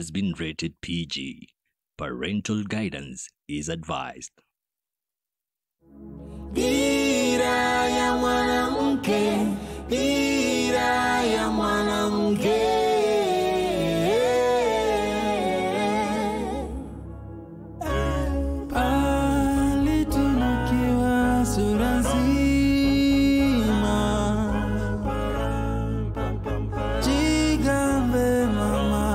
has been rated PG. Parental guidance is advised. Dira ya mwanamke, dira ya mwanamke. Pale tunukiwa sura nzima, jigambe mama.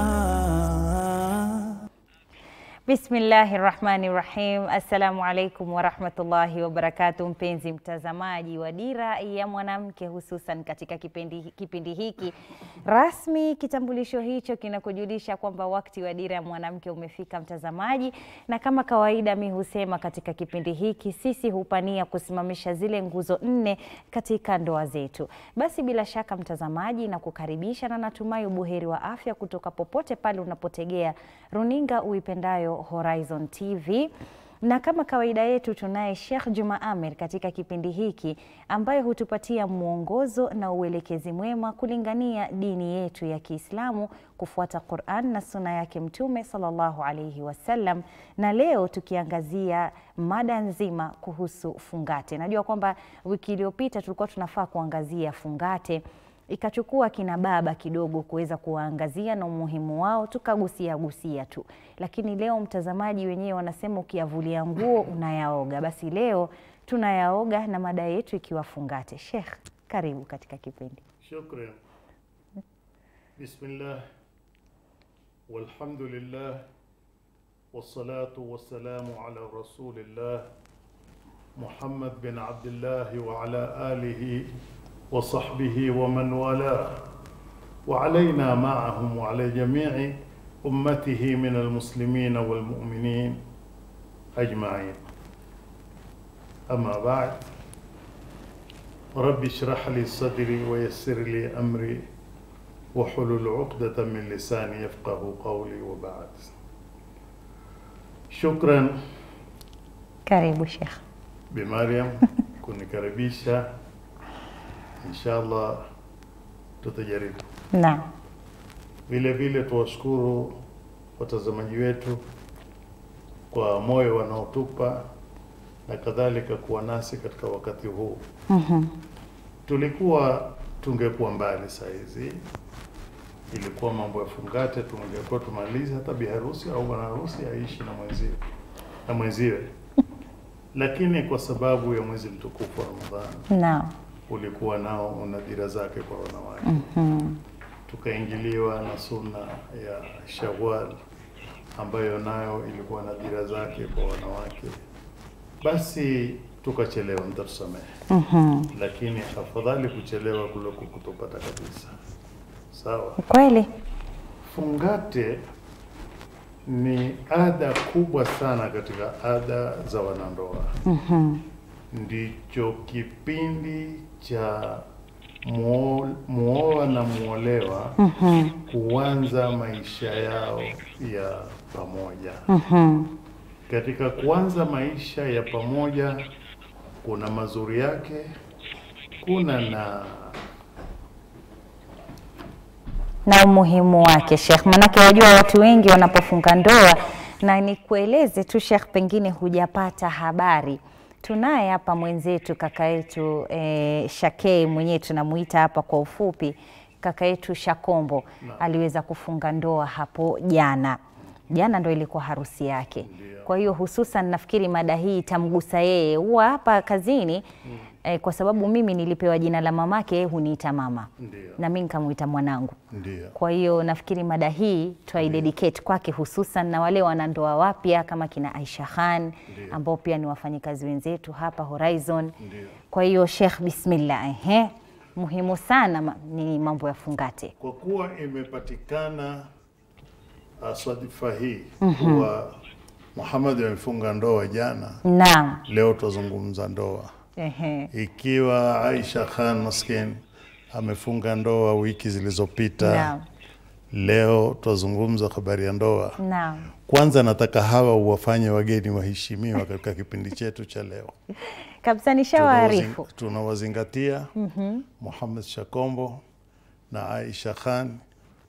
Bismillahi rahmani rahim. Assalamu alaikum warahmatullahi wabarakatu, mpenzi mtazamaji wa Dira ya Mwanamke, hususan katika kipindi, kipindi hiki rasmi. Kitambulisho hicho kinakujulisha kwamba wakati wa Dira ya Mwanamke umefika, mtazamaji, na kama kawaida mi husema katika kipindi hiki sisi hupania kusimamisha zile nguzo nne katika ndoa zetu. Basi bila shaka mtazamaji, na kukaribisha na natumai ubuheri wa afya kutoka popote pale unapotegea runinga uipendayo Horizon TV na kama kawaida yetu tunaye Sheikh Juma Amer katika kipindi hiki ambaye hutupatia mwongozo na uelekezi mwema kulingania dini yetu ya Kiislamu kufuata Quran na suna yake Mtume sallallahu alaihi wasallam, na leo tukiangazia mada nzima kuhusu fungate. Najua kwamba wiki iliyopita tulikuwa tunafaa kuangazia fungate ikachukua kina baba kidogo kuweza kuwaangazia na umuhimu wao, tukagusia gusia tu, lakini leo mtazamaji, wenyewe wanasema ukiyavulia nguo unayaoga. Basi leo tunayaoga na mada yetu ikiwa fungate. Sheikh, karibu katika kipindi. شكرا بسم الله والحمد لله والصلاة والسلام على رسول الله محمد بن عبد الله وعلى آله وصحبه ومن والاه وعلينا معهم وعلى جميع أمته من المسلمين والمؤمنين أجمعين أما بعد رب اشرح لي صدري ويسر لي أمري وحلل عقدة من لساني يفقه قولي وبعد شكرا Karibu Sheikh. بمريم kunikaribisha inshallah tutajaribu Naam, vile vile tuwashukuru watazamaji wetu kwa moyo wanaotupa na kadhalika kuwa nasi katika wakati huu tulikuwa tungekuwa mbali saa hizi ilikuwa mambo ya fungate tungekuwa tumalize hata biharusi au bwana harusi aishi na mwenziwe na mwenziwe lakini kwa sababu ya mwezi mtukufu wa ramadhani naam, ulikuwa nao una dira zake kwa wanawake tukaingiliwa na sunna ya Shawwal ambayo nayo ilikuwa na dira zake kwa wanawake, basi tukachelewa, mtatusamehe. Lakini afadhali kuchelewa kuliko kutopata kabisa. Sawa. kweli Fungate ni ada kubwa sana katika ada za wanandoa. Ndicho kipindi cha muo- muoa na muolewa kuanza maisha yao ya pamoja. Katika kuanza maisha ya pamoja kuna mazuri yake, kuna na na umuhimu wake Sheikh, manake wajua watu wengi wanapofunga ndoa, na nikueleze tu Sheikh, pengine hujapata habari, tunaye hapa mwenzetu kaka yetu eh, Shakei mwenyewe tunamuita hapa kwa ufupi kaka yetu Shakombo aliweza kufunga ndoa hapo jana. Jana ndo ilikuwa harusi yake. Kwa hiyo hususan nafikiri mada hii itamgusa yeye, huwa hapa kazini eh, kwa sababu mimi nilipewa jina la mamake, yeye huniita mama Ndio. na mimi nikamuita mwanangu. ndio Kwa hiyo nafikiri mada hii twaidedicate kwake hususan na wale wanandoa wapya kama kina Aisha Khan Ndio. ambao pia ni wafanyikazi wenzetu hapa Horizon. Ndio. Kwa hiyo Sheikh, bismillah, ehe, muhimu sana ma, ni mambo ya fungate. kwa kuwa imepatikana uh, swadifa hii kuwa Muhammad amefunga ndoa jana, Naam, leo tuzungumza ndoa. ehe, Ikiwa Aisha Khan maskin amefunga ndoa wiki zilizopita, naam, leo twazungumza habari ya ndoa. naam, Kwanza nataka hawa uwafanye wageni waheshimiwa katika kipindi chetu cha leo. kabisa nishawaarifu. Tunawazing- Tunawazingatia Muhammad Shakombo na Aisha Khan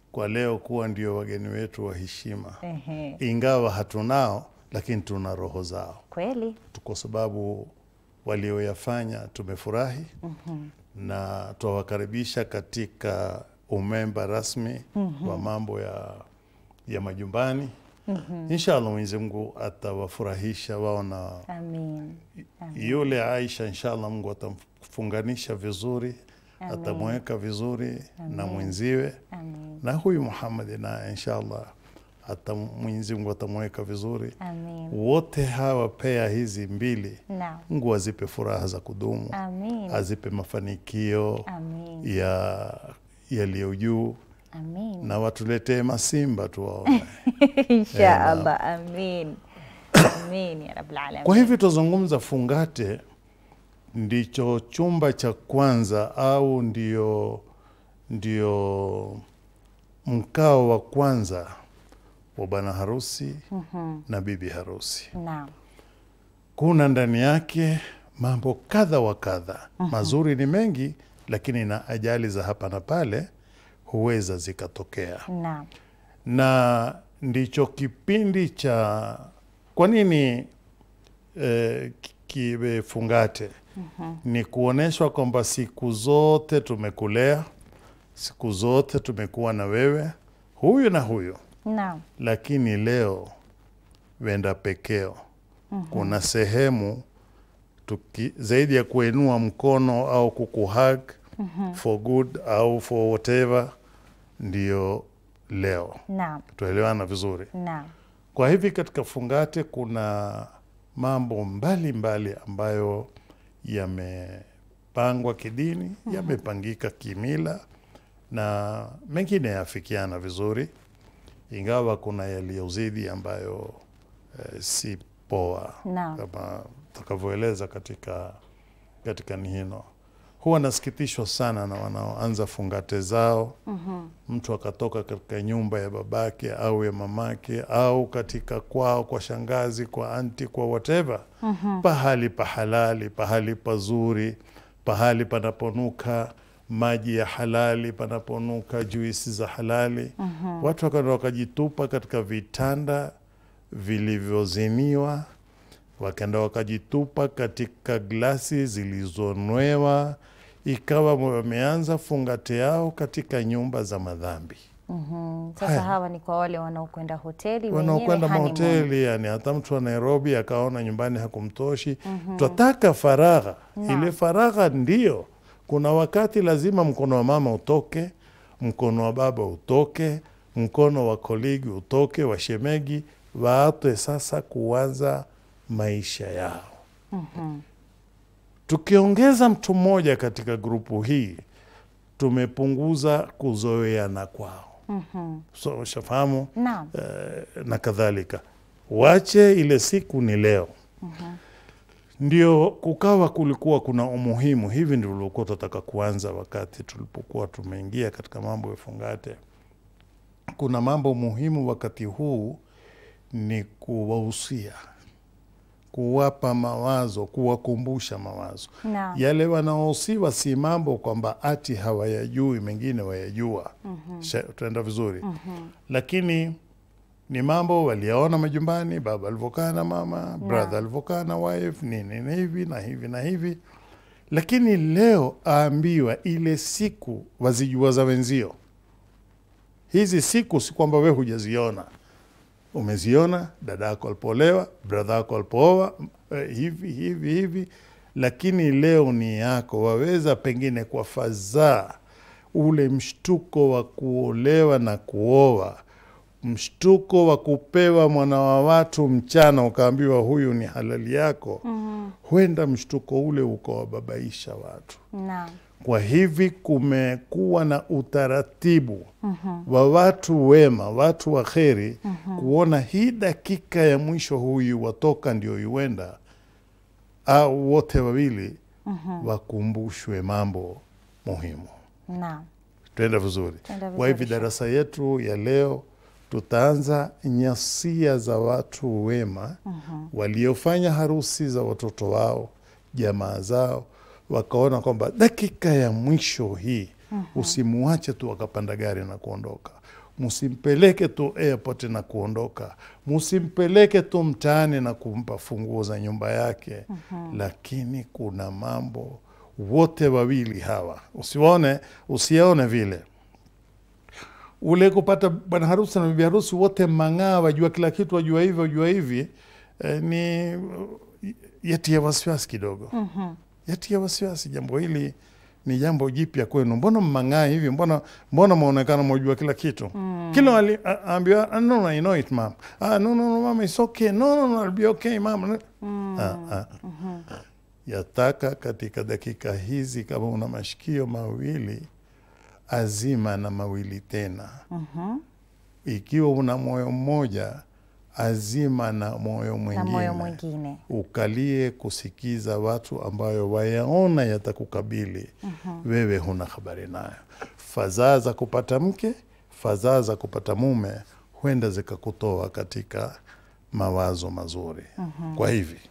kwa leo kuwa ndio wageni wetu wa heshima, Ehe. ingawa hatunao, lakini tuna roho zao, Kweli. kwa sababu walioyafanya tumefurahi na twawakaribisha katika umemba rasmi wa mambo ya, ya majumbani. Inshallah Mwenyezi Mungu atawafurahisha wao na Amin. yule Aisha, inshallah Mungu atamfunganisha vizuri, Amin. atamweka vizuri na mwenziwe, Amin. na huyu Muhammad naye inshallah ata Mwenyezi Mungu atamweka vizuri. Amin. Wote hawa pea hizi mbili, Naam. Mungu azipe furaha za kudumu, Amin. azipe mafanikio Amin. ya yaliyo juu, Amin. na watuletee masimba tuwaone. Insha Allah. Amin. Amin ya Rabbil Alamin. Kwa hivyo tuzungumza fungate ndicho chumba cha kwanza au ndio, ndio mkao wa kwanza wa bwana harusi na bibi harusi. Naam. Kuna ndani yake mambo kadha wa kadha. Mazuri ni mengi, lakini na ajali za hapa na pale huweza zikatokea Naam. na ndicho kipindi cha kwa nini eh, ki- kiwe fungate ni kuonyeshwa kwamba siku zote tumekulea, siku zote tumekuwa na wewe, huyu na huyu, Naam. lakini leo wenda pekeo kuna sehemu tuki, zaidi ya kuinua mkono au kukuhug for good au for whatever, ndio leo Naam. tuelewana vizuri. Naam. Kwa hivi katika fungate kuna mambo mbalimbali mbali ambayo yamepangwa kidini, yamepangika kimila na mengine yafikiana vizuri, ingawa kuna yaliyozidi ambayo eh, si poa Naam. kama takavyoeleza katika katika nihino. Huwa nasikitishwa sana na wanaoanza fungate zao mtu akatoka katika nyumba ya babake au ya mamake au katika kwao kwa shangazi kwa anti kwa whatever pahali pahalali pahali pazuri pahali panaponuka maji ya halali panaponuka juisi za halali watu wakaenda wakajitupa katika vitanda vilivyoziniwa wakaenda wakajitupa katika glasi zilizonwewa ikawa wameanza fungate yao katika nyumba za madhambi Mhm. Sasa Haya. hawa ni kwa wale wanaokwenda hoteli wanaokwenda wenyewe honeymoon. mahoteli yani hata mtu wa nairobi akaona nyumbani hakumtoshi twataka faragha ile faragha ndio kuna wakati lazima mkono wa mama utoke mkono wa baba utoke mkono wa koligi utoke wa shemegi waatwe sasa kuanza maisha yao tukiongeza mtu mmoja katika grupu hii tumepunguza kuzoeana kwao so ushafahamu Naam. eh, na kadhalika. Wache ile siku ni leo. Ndio kukawa kulikuwa kuna umuhimu. Hivi ndio ulikuwa tunataka kuanza wakati tulipokuwa tumeingia katika mambo ya fungate. Kuna mambo muhimu wakati huu ni kuwahusia, kuwapa mawazo, kuwakumbusha mawazo Naam. yale wanaohusiwa si mambo kwamba ati hawayajui, mengine wayajua. Sha- Tunaenda vizuri, lakini ni mambo waliyaona majumbani, baba alivyokaa na mama, brother alivyokaa na wife, nini na hivi na hivi na hivi. Lakini leo aambiwa ile siku wazijua za wenzio. Hizi siku si kwamba we hujaziona, umeziona dada yako alipolewa, brother yako alipooa, eh, hivi hivi hivi, lakini leo ni yako. Waweza pengine kwa fadhaa, ule mshtuko wa kuolewa na kuoa, mshtuko wa kupewa mwana wa watu mchana, ukaambiwa huyu ni halali yako, huenda mshtuko ule ukawababaisha watu. Naam. Kwa hivi kumekuwa na utaratibu wa watu wema, watu wa kheri kuona hii dakika ya mwisho huyu watoka ndio iwenda, au wote wawili wakumbushwe mambo muhimu. Naam. Tuenda vizuri. Tuenda Kwa hivi vizuri, Sheikh. darasa yetu ya leo tutaanza nyasia za watu wema waliofanya harusi za watoto wao, jamaa zao, wakaona kwamba dakika ya mwisho hii usimuache tu wakapanda gari na kuondoka. msimpeleke tu airport na kuondoka, msimpeleke tu mtaani na kumpa funguo za nyumba yake. Lakini kuna mambo wote wawili hawa, usione usione vile ule kupata bwana harusi na bibi harusi wote mang'aa, wajua kila kitu, wajua hivi wajua hivi eh, ni yatia wasiwasi kidogo yatia wasiwasi. Jambo hili ni jambo jipya kwenu, mbona mmang'aa hivi? Mbona mbona maonekana mwajua kila kitu? Kila wali- a- aambiwa "Ah, no, no, I know it mom. Ah, no, no, no, mama, it's okay. No, no, no, I'll be okay mama. Ah, ah. Yataka katika dakika hizi, kama una mashikio mawili azima na mawili tena. Ikiwa una moyo mmoja azima na moyo na mwingine moyo mwingine ukalie kusikiza watu ambayo wayaona yatakukabili wewe huna habari nayo. Fadhaa za kupata mke, fadhaa za kupata mume huenda zikakutoa katika mawazo mazuri. Kwa hivi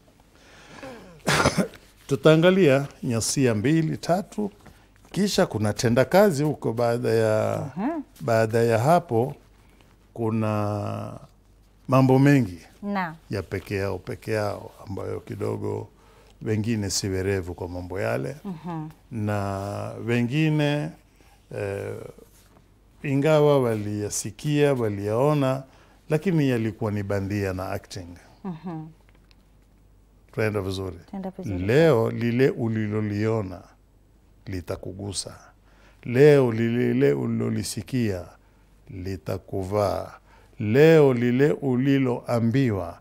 tutaangalia nyasia mbili tatu, kisha kuna tenda kazi huko. Baada ya baada ya hapo kuna mambo mengi na ya peke yao peke yao ambayo kidogo wengine si werevu kwa mambo yale na wengine eh, ingawa waliyasikia waliyaona, lakini yalikuwa ni bandia na acting. Tunaenda vizuri. tenda vizuri Leo lile uliloliona litakugusa. Leo lile ulilolisikia litakuvaa. Leo lile uliloambiwa,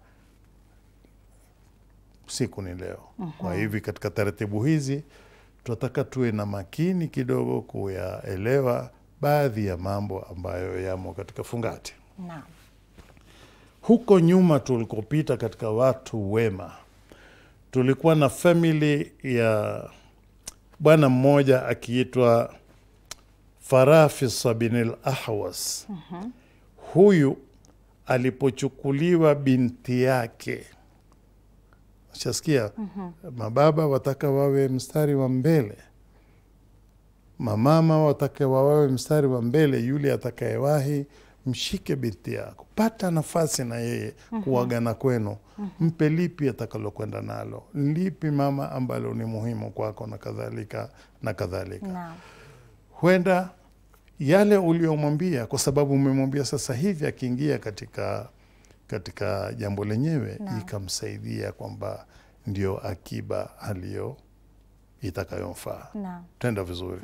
siku ni leo. Kwa hivi katika taratibu hizi tunataka tuwe na makini kidogo kuyaelewa baadhi ya mambo ambayo yamo katika fungati. na Huko nyuma tulikopita katika watu wema, tulikuwa na famili ya bwana mmoja akiitwa Farafisa bin al Ahwas. Huyu alipochukuliwa binti yake, shasikia mababa wataka wawe mstari wa mbele, mamama wataka wawe mstari wa mbele. Yule atakayewahi mshike binti yako, pata nafasi na yeye kuagana kwenu, mpe lipi atakalokwenda nalo, lipi mama ambalo ni muhimu kwako, na kadhalika na kadhalika na huenda yale uliomwambia, kwa sababu umemwambia sasa hivi, akiingia katika katika jambo lenyewe Naam. ikamsaidia kwamba ndio akiba aliyo itakayomfaa. na Tenda vizuri.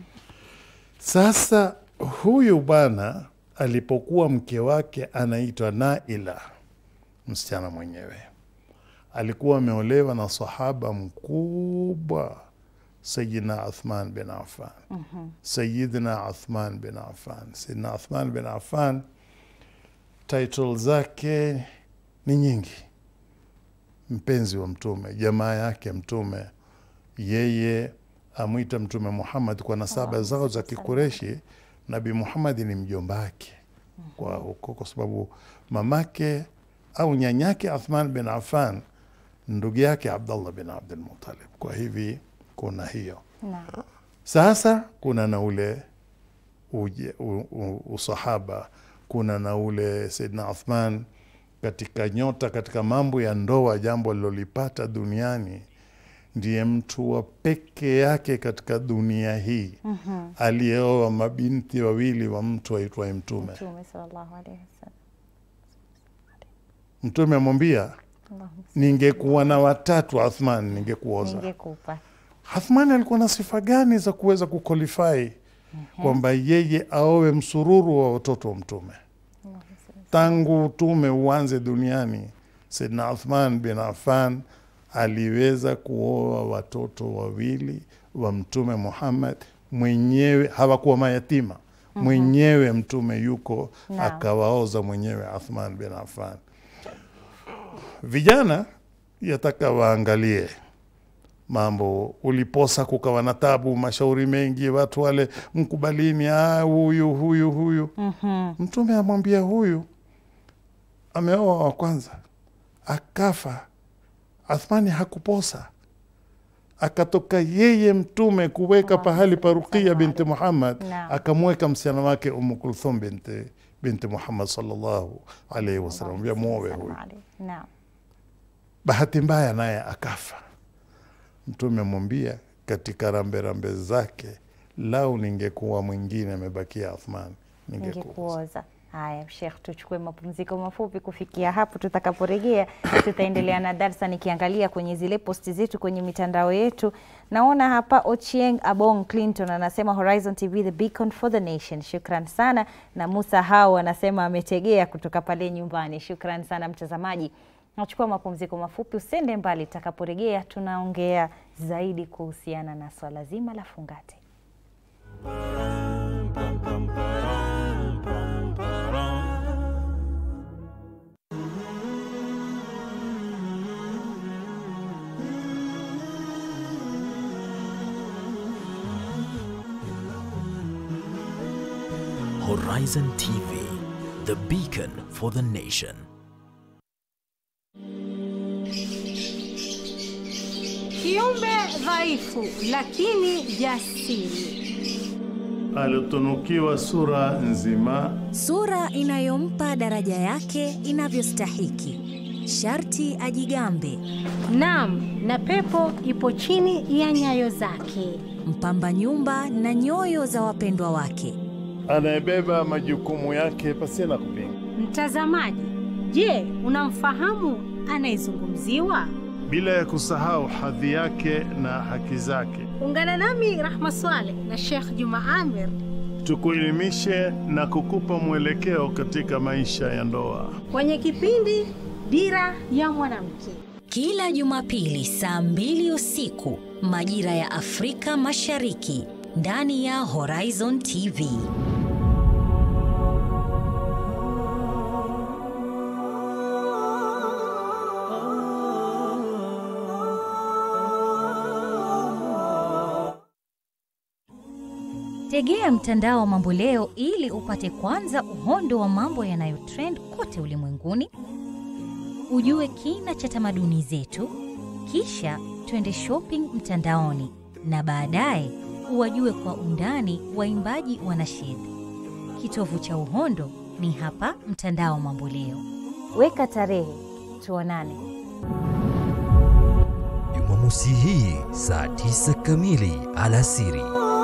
Sasa huyu bwana alipokuwa mke wake anaitwa Naila, msichana mwenyewe alikuwa ameolewa na sahaba mkubwa Sayidina Uthman bin Affan. Sayidina Uthman bin Affan, Sayidina Uthman bin Affan, title zake ni nyingi: mpenzi wa Mtume, jamaa yake Mtume, yeye amwita Mtume Muhammad kwa nasaba zao za Kikureshi. Nabi Muhammad ni mjombake kwa huko, kwa sababu mamake au nyanyake Uthman bin Affan ndugu yake Abdullah bin Abdul Muttalib. Kwa hivi kuna hiyo na sasa kuna na ule uje, u, u, usahaba, kuna na ule Saidna Uthman katika nyota, katika mambo ya ndoa, jambo alilolipata duniani, ndiye mtu wa peke yake katika dunia hii aliyeoa mabinti wawili wa mtu aitwaye Mtume. Mtume sallallahu alaihi wasallam Mtume amwambia, Allahumma ningekuwa na watatu Uthman, ningekuoza. ningekupa Hathmani alikuwa na sifa gani za kuweza kuqualify kwamba yeye aowe msururu wa watoto wa Mtume tangu utume uanze duniani? Saidna Uthman bin Affan aliweza kuoa watoto wawili wa Mtume Muhammad mwenyewe, hawakuwa mayatima mwenyewe. Mtume yuko Naam. akawaoza mwenyewe Uthman bin Affan. Vijana yataka waangalie mambo uliposa, kukawa na tabu, mashauri mengi, watu wale mkubalini, ah, huyu huyu huyu. Mtume amwambia huyu ameoa wa kwanza akafa, Athmani hakuposa, akatoka yeye mtume kuweka pahali pa Ruqiya binti Muhammad, Naam. akamweka msichana wake Umu Kulthum binti, binti Muhammad sallallahu alaihi wasallam, vya muowe huyu. Naam. Bahati mbaya naye akafa. Mtume amwambia katika rambe rambe zake, lau ningekuwa mwingine amebakia Uthman ningekuwa Ningekuoza. Haya, Sheikh, tuchukue mapumziko mafupi. Kufikia hapo, tutakaporejea tutaendelea na darsa. Nikiangalia kwenye zile posti zetu kwenye mitandao yetu, naona hapa Ochieng Abong Clinton anasema Horizon TV the beacon for the nation. Shukran sana, na Musa Hao anasema ametegea kutoka pale nyumbani. Shukran sana mtazamaji. Nachukua mapumziko mafupi, usende mbali. Tutakaporejea tunaongea zaidi kuhusiana na swala zima la fungate. Horizon TV, the beacon for the nation. Kiumbe dhaifu lakini jasiri. alitunukiwa sura nzima sura inayompa daraja yake inavyostahiki. Sharti ajigambe, Naam, na pepo ipo chini ya nyayo zake. mpamba nyumba na nyoyo za wapendwa wake. anayebeba majukumu yake pasina kupinga. Mtazamaji, je, unamfahamu anayezungumziwa? bila ya kusahau hadhi yake na haki zake. Ungana nami Rahma Swaleh na Sheikh Juma Amir Tukuelimishe na kukupa mwelekeo katika maisha ya ndoa. kwenye kipindi Dira ya Mwanamke. Kila Jumapili saa mbili usiku majira ya Afrika Mashariki ndani ya Horizon TV. Tegea mtandao wa Mambo Leo ili upate kwanza uhondo wa mambo yanayotrend kote ulimwenguni, ujue kina cha tamaduni zetu, kisha twende shopping mtandaoni na baadaye uwajue kwa undani waimbaji wa nashid. Kitovu cha uhondo ni hapa mtandao Mambo Leo. Weka tarehe, tuonane. Jumamosi hii saa 9 kamili alasiri.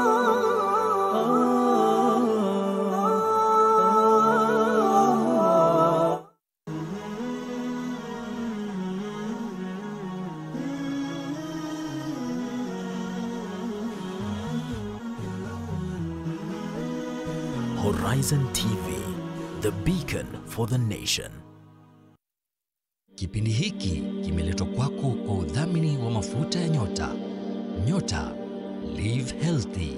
Horizon TV, the beacon for the nation. Kipindi hiki kimeletwa kwako kwa udhamini wa mafuta ya nyota. Nyota live healthy.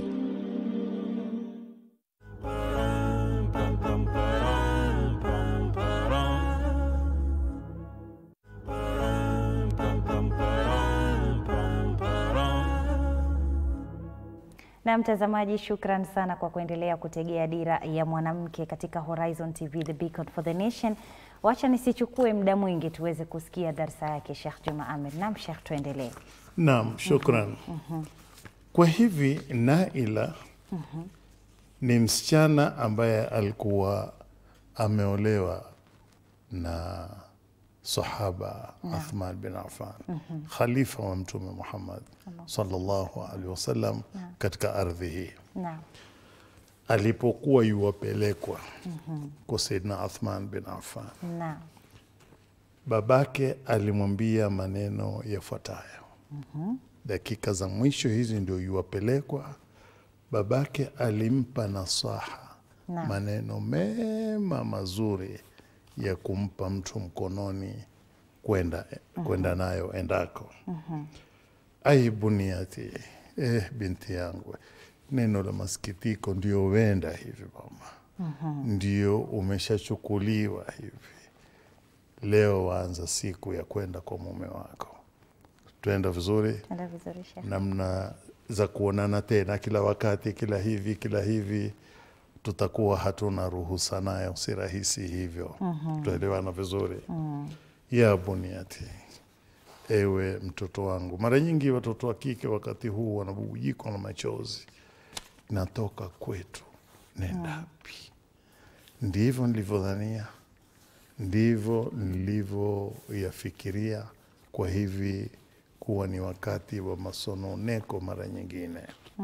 Na mtazamaji, shukran sana kwa kuendelea kutegea dira ya mwanamke katika Horizon TV, the beacon for the nation. Wacha nisichukue muda mwingi tuweze kusikia darsa yake Sheikh Juma Amir. Naam Sheikh, tuendelee. Naam, shukran. Kwa hivi Naila ni msichana ambaye alikuwa ameolewa na sahaba Uthman bin Affan, khalifa wa Mtume Muhammad sallallahu alaihi wasallam katika ardhi hii. Naam. Alipokuwa yuwapelekwa kwa Saidina Uthman bin Affan, Naam. babake alimwambia maneno yafuatayo. Dakika za mwisho hizi ndio yuwapelekwa. Babake alimpa nasaha, Naam. maneno mema mazuri ya kumpa mtu mkononi kwenda kwenda nayo endako. Ai buniati, eh, binti yangu, neno la masikitiko ndio wenda hivi mama, ndio umeshachukuliwa hivi leo waanza siku ya kwenda kwa mume wako. Twenda vizuri, Tuenda vizuri Sheikh. namna za kuonana tena kila wakati, kila hivi kila hivi, tutakuwa hatuna ruhusa nayo, si rahisi hivyo. Tuelewana vizuri ya buniati, ewe mtoto wangu. Mara nyingi watoto wa kike wakati huu wanabubujikwa na machozi, natoka kwetu, nenda wapi? Ndivyo nilivyodhania, ndivyo nilivyoyafikiria kwa hivi kuwa ni wakati wa masononeko mara nyingine.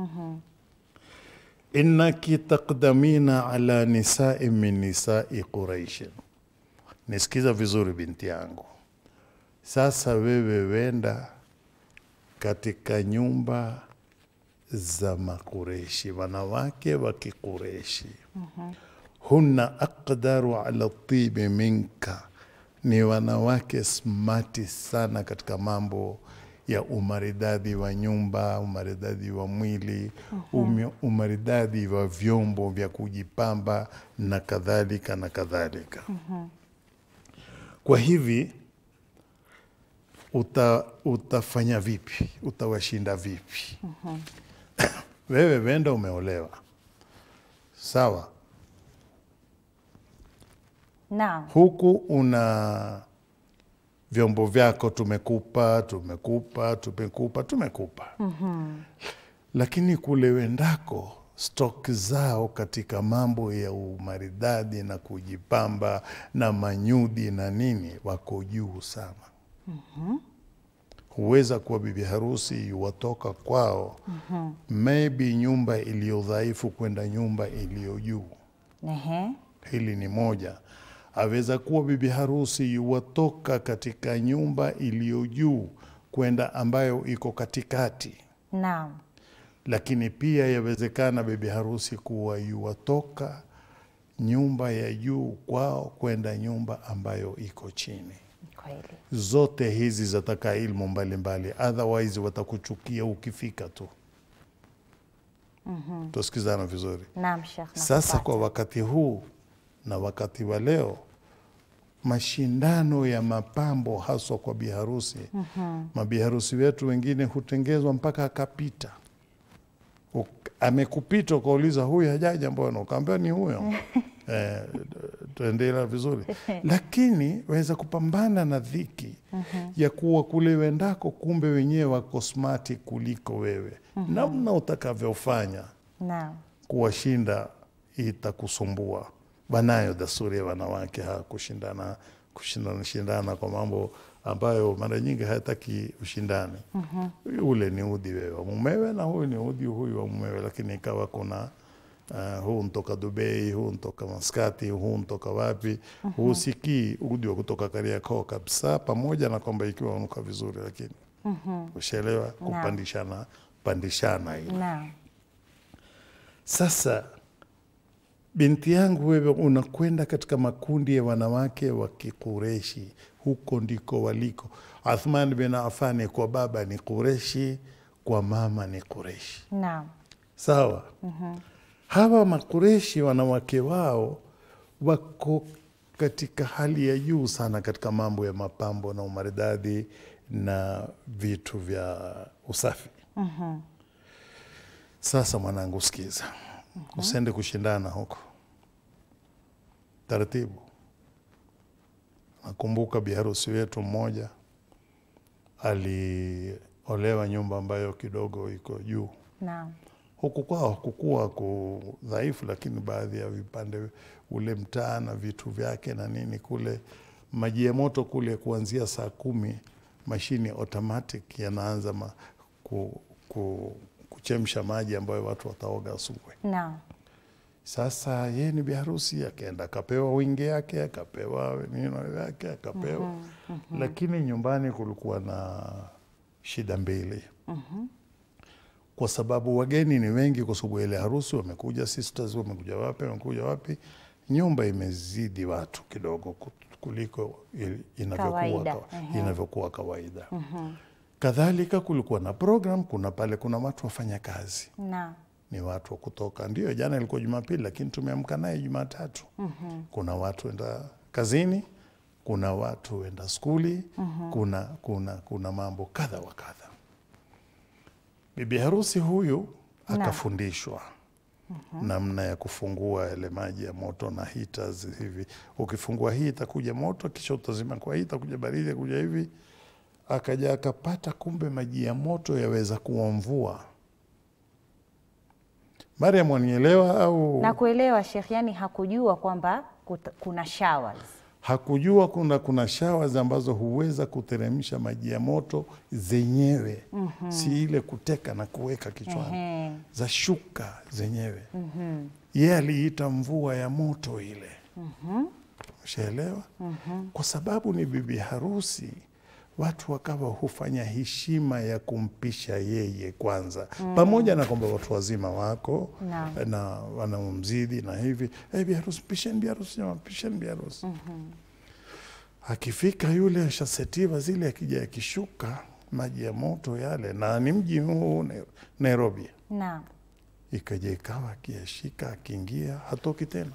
innaki taqdamina ala nisai min nisai Quraishin. Nisikiza vizuri binti yangu, sasa wewe wenda katika nyumba za Makureshi, wanawake wa Kikureshi. hunna aqdaru ala tibi minka, ni wanawake smati sana katika mambo ya umaridadi wa nyumba, umaridadi wa mwili, umi- umaridadi wa vyombo vya kujipamba na kadhalika na kadhalika. Kwa hivi uta, utafanya vipi? Utawashinda vipi? Wewe wenda umeolewa, sawa, Naam. huku una vyombo vyako tumekupa tumekupa tumekupa tumekupa lakini kule wendako stok zao katika mambo ya umaridadi na kujipamba na manyudi na nini wako juu sana huweza kuwa bibi harusi yuwatoka kwao maybe nyumba iliyo dhaifu kwenda nyumba iliyo juu Ehe. hili ni moja. Aweza kuwa bibi harusi yuwatoka katika nyumba iliyo juu kwenda ambayo iko katikati, Naam. lakini pia yawezekana bibi harusi kuwa yuwatoka nyumba ya juu kwao kwenda nyumba ambayo iko chini. Kweli. Zote hizi zataka ilmu mbalimbali, otherwise watakuchukia ukifika tu. Tusikizana vizuri. Naam, Sheikh. Sasa nakupata. kwa wakati huu na wakati wa leo, mashindano ya mapambo haswa kwa biharusi mabiharusi wetu wengine hutengezwa mpaka akapita Uk- amekupita ukauliza huyu hajaja mbona ukaambia ni huyo eh, tuendelea vizuri lakini waweza kupambana na dhiki ya kuwa kule wendako kumbe wenyewe wako smati kuliko wewe namna utakavyofanya Naam. kuwashinda itakusumbua. Wanayo desturi ya wanawake ha kushindana kushindana shindana kwa mambo ambayo mara nyingi hayataki ushindani. Ule ni udhi wewe wa mumewe na huyu ni udhi huyu wa mumewe, lakini ikawa kuna uh, huu ntoka Dubai, huu ntoka Maskati, huu ntoka wapi, husikii udhi wa kutoka Kariakoo kabisa, pamoja na kwamba ikiwa unuka vizuri, lakini ushaelewa kupandishana pandishana ile. Naam. Sasa binti yangu, wewe unakwenda katika makundi ya wanawake wa Kikureshi, huko ndiko waliko. Athman bin Affan kwa baba ni Kureshi, kwa mama ni Kureshi. Naam. Sawa. Hawa Makureshi wanawake wao wako katika hali ya juu sana katika mambo ya mapambo na umaridadi na vitu vya usafi. Sasa mwanangu, sikiza, usende kushindana huko, taratibu. Nakumbuka biharusi wetu mmoja aliolewa nyumba ambayo kidogo iko juu Naam. huku kwao hakukuwa ku dhaifu, lakini baadhi ya vipande ule mtaa na vitu vyake na nini kule, maji ya moto kule kuanzia saa kumi mashine automatic yanaanza ma, ku, ku, kuchemsha maji ambayo watu wataoga asubuhi. Naam. Sasa yeye ni biharusi, akaenda akapewa wingi yake, akapewa nino yake, akapewa lakini nyumbani kulikuwa na shida mbili kwa sababu wageni ni wengi, kwa sababu ile harusi wamekuja sisters, wamekuja wapi, wamekuja wapi, nyumba imezidi watu kidogo ku- kuliko il- inavyokuwa Kawaida, kawa- ehe. inavyokuwa kawaida. Kadhalika kulikuwa na program, kuna pale kuna watu wafanya kazi Naam. ni watu wa kutoka. Ndio, jana ilikuwa Jumapili, lakini tumeamka naye Jumatatu. Kuna watu wenda kazini, kuna watu wenda skuli, kuna, kuna, kuna mambo kadha wa kadha. Bibi harusi huyu akafundishwa namna ya kufungua yale maji ya moto na heaters hivi. Ukifungua hii itakuja moto, kisha utazima kwa hii itakuja baridi, itakuja hivi. akaja akapata kumbe maji ya moto yaweza kuwa mvua. Mariam, wanielewa au Na kuelewa Sheikh, yani hakujua kwamba kuta- kuna showers. hakujua kuna kuna showers ambazo huweza kuteremsha maji ya moto zenyewe si ile kuteka na kuweka kichwani Ehe. za shuka zenyewe yeye aliita mvua ya moto ile ushaelewa kwa sababu ni bibi harusi watu wakawa hufanya heshima ya kumpisha yeye kwanza pamoja na kwamba watu wazima wako Naam. na wanaomzidi na hivi hey, biharusi pisheni biharusi jamani, pisheni biharusi akifika yule ashasetiwa zile akija akishuka maji ya moto yale na ni mji huu Nai- Nairobi Naam. ikaja ikawa akiyashika akiingia hatoki tena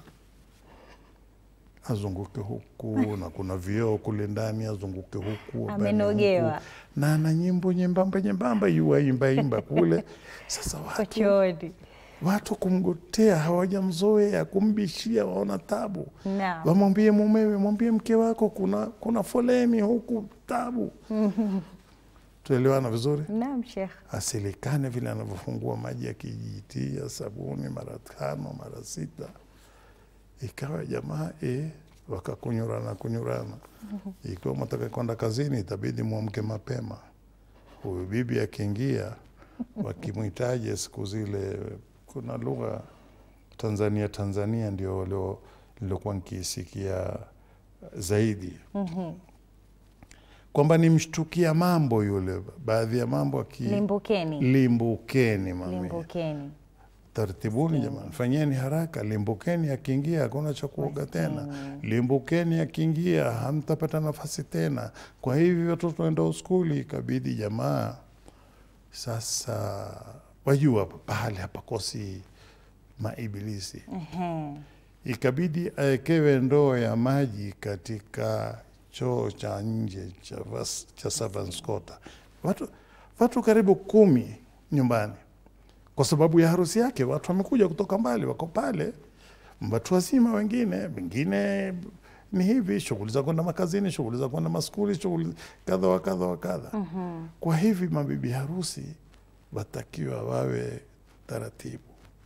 azunguke huku na kuna vioo kule ndani azunguke huku abane Amenogewa. huku. na ana nyimbo nyembamba nyembamba yuaimba imba kule sasa watu, Kochooni. watu kumgotea hawajamzoea kumbishia waona tabu Naam. wamwambie mumewe mwambie mke wako kuna kuna foleni huku tabu tuelewana vizuri Naam Sheikh. asilikane vile anavyofungua maji akijitia sabuni mara tano mara sita ikawa jamaa e, wakakunyurana kunyurana ikiwa mwataka kwenda kazini itabidi mwamke mapema huyu bibi akiingia wakimwitaje siku zile kuna lugha tanzania tanzania ndio walio- nilokuwa nkiisikia zaidi kwamba nimshtukia mambo yule baadhi ya mambo aki Limbukeni. limbukeni mami Limbukeni. tartibuni jamani fanyeni haraka limbukeni akiingia hakuna cha kuoga tena limbukeni akiingia hamtapata nafasi tena kwa hivi watoto waenda skuli ikabidi jamaa sasa wajua pahali hapakosi maibilisi Ehe. ikabidi awekewe ndoo ya maji katika choo cha nje cha, vas- cha servants quarter. Watu, watu karibu kumi nyumbani kwa sababu ya harusi yake. Watu wamekuja kutoka mbali, wako pale, watu wazima, wengine wengine ni hivi, shughuli za kwenda makazini, shughuli za kwenda maskuli, shughuli kadha wa kadha wa kadha. Kwa hivi mabibi harusi watakiwa wawe taratibu.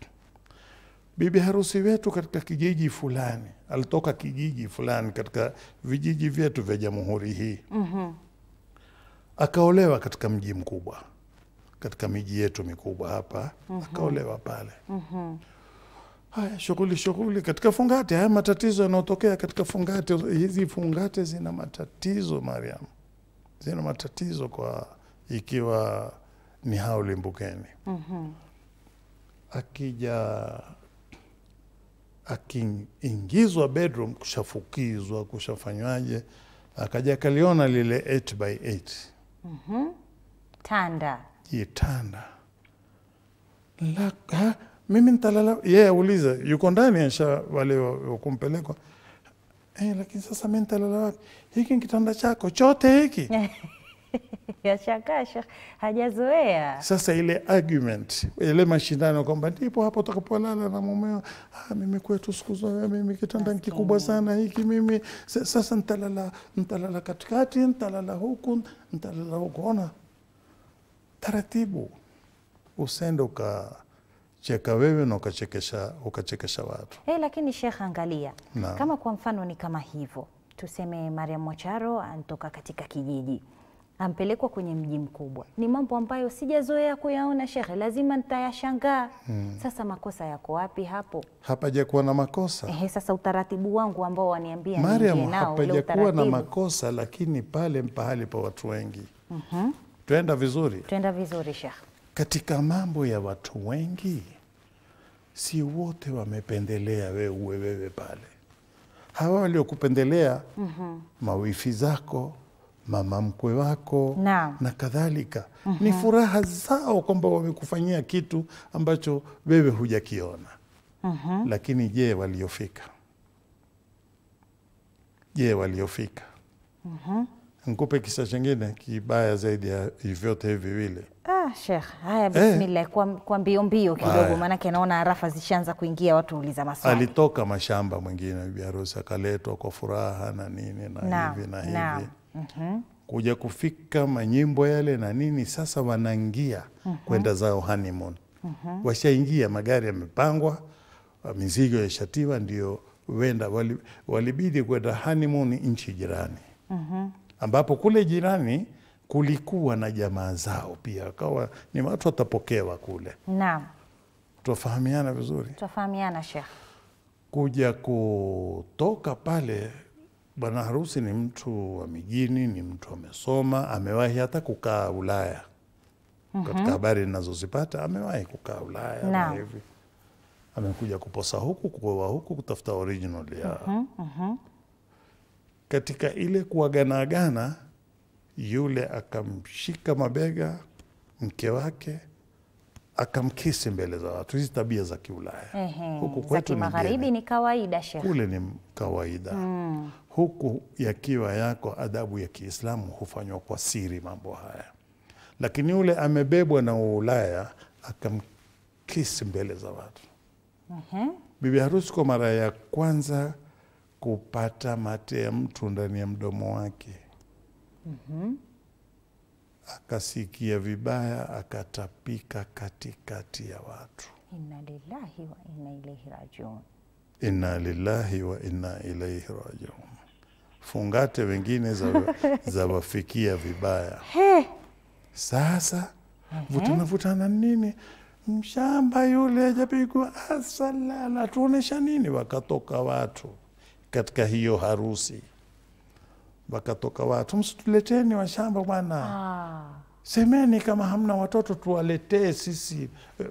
Bibi harusi wetu katika kijiji fulani alitoka kijiji fulani katika vijiji vyetu vya jamhuri hii akaolewa katika mji mkubwa, katika miji yetu mikubwa hapa akaolewa pale. Haya, shughuli shughuli katika fungate, haya matatizo yanayotokea katika fungate. Hizi fungate zina matatizo, Mariam, zina matatizo kwa ikiwa ni hao limbukeni akija akiingizwa bedroom kushafukizwa kushafanywaje akaja akaliona lile 8 by 8 Tanda. jitanda la, ha, mimi nitalala yeye auliza yuko ndani asha wale wa- wa kumpelekwa eh, lakini sasa mi nitalala wapi hiki ni kitanda chako chote hiki Yashangaa Sheikh. Hajazoea. Sasa ile argument ile mashindano kwamba ndipo hapo utakapolala na mumeo, ah, mimi kwetu siku zote mimi kitanda ni kikubwa sana hiki mimi sa- sasa nitalala nitalala katikati, nitalala huku, nitalala huku. Ona taratibu, usende ukacheka wewe na ukachekesha ukachekesha watu. Eh, lakini Sheikh, angalia Naam. kama kwa mfano ni kama hivyo, tuseme Mariam Mwacharo anatoka katika kijiji ampelekwa kwenye mji mkubwa, ni mambo ambayo sijazoea kuyaona Shekhe, lazima nitayashangaa. Sasa makosa yako wapi hapo? Hapajakuwa na makosa Ehe, sasa utaratibu wangu ambao waniambia Mariam, niingie nao ule hapajakuwa na utaratibu. makosa, lakini pale pahali pa watu wengi twenda vizuri Twenda vizuri Shekhe. katika mambo ya watu wengi, si wote wamependelea wewe uwe wewe pale. Hawa waliokupendelea mawifi zako, mama mkwe wako Naam. na kadhalika, ni furaha zao kwamba wamekufanyia kitu ambacho wewe hujakiona. Lakini je, waliofika? Je, waliofika? Nikupe kisa chingine kibaya zaidi ya vyote hivi viwili. Ah, Sheikh, haya bismillah, kwa, kwa mbio mbio kidogo, Haya. maanake naona arafa zishaanza kuingia, watu uliza maswali. alitoka mashamba mwingine bibi harusi akaletwa kwa furaha na nini na Naam, hivi na naam. hivi kuja kufika manyimbo yale na nini, sasa wanaingia kwenda zao honeymoon. Washaingia, magari yamepangwa, mizigo yashatiwa, ndio wenda wali, walibidi kwenda honeymoon nchi jirani ambapo kule jirani kulikuwa na jamaa zao pia, akawa ni watu watapokewa kule. Naam, Twafahamiana vizuri. twafahamiana Sheikh. kuja kutoka pale, bwana harusi ni mtu wa mijini, ni mtu amesoma, amewahi hata kukaa Ulaya. Katika habari ninazozipata amewahi kukaa Ulaya na Naam. hivi, amekuja kuposa huku, kuoa huku, kutafuta original ya katika ile kuaganaagana, yule akamshika mabega mke wake akamkisi mbele za watu. Hizi tabia za Kiulaya Ehe, huku za kwetu ni kimagharibi ngeni ni kawaida Sheikh. kule ni kawaida huku yakiwa yako adabu ya Kiislamu hufanywa kwa siri mambo haya, lakini yule amebebwa na Ulaya akamkisi mbele za watu. Bibi harusi kwa mara ya kwanza kupata mate ya mtu ndani ya mdomo wake akasikia vibaya, akatapika katikati ya watu. Inna lillahi wa inna ilaihi rajiun. Inna lillahi wa inna ilaihi rajiun. Fungate wengine za, za wafikia vibaya. Sasa vutana vutana nini, mshamba yule ajapigwa asalala, tuonesha nini? Wakatoka watu katika hiyo harusi, wakatoka watu, msituleteni washamba bwana Ah, semeni kama hamna watoto tuwaletee sisi eh,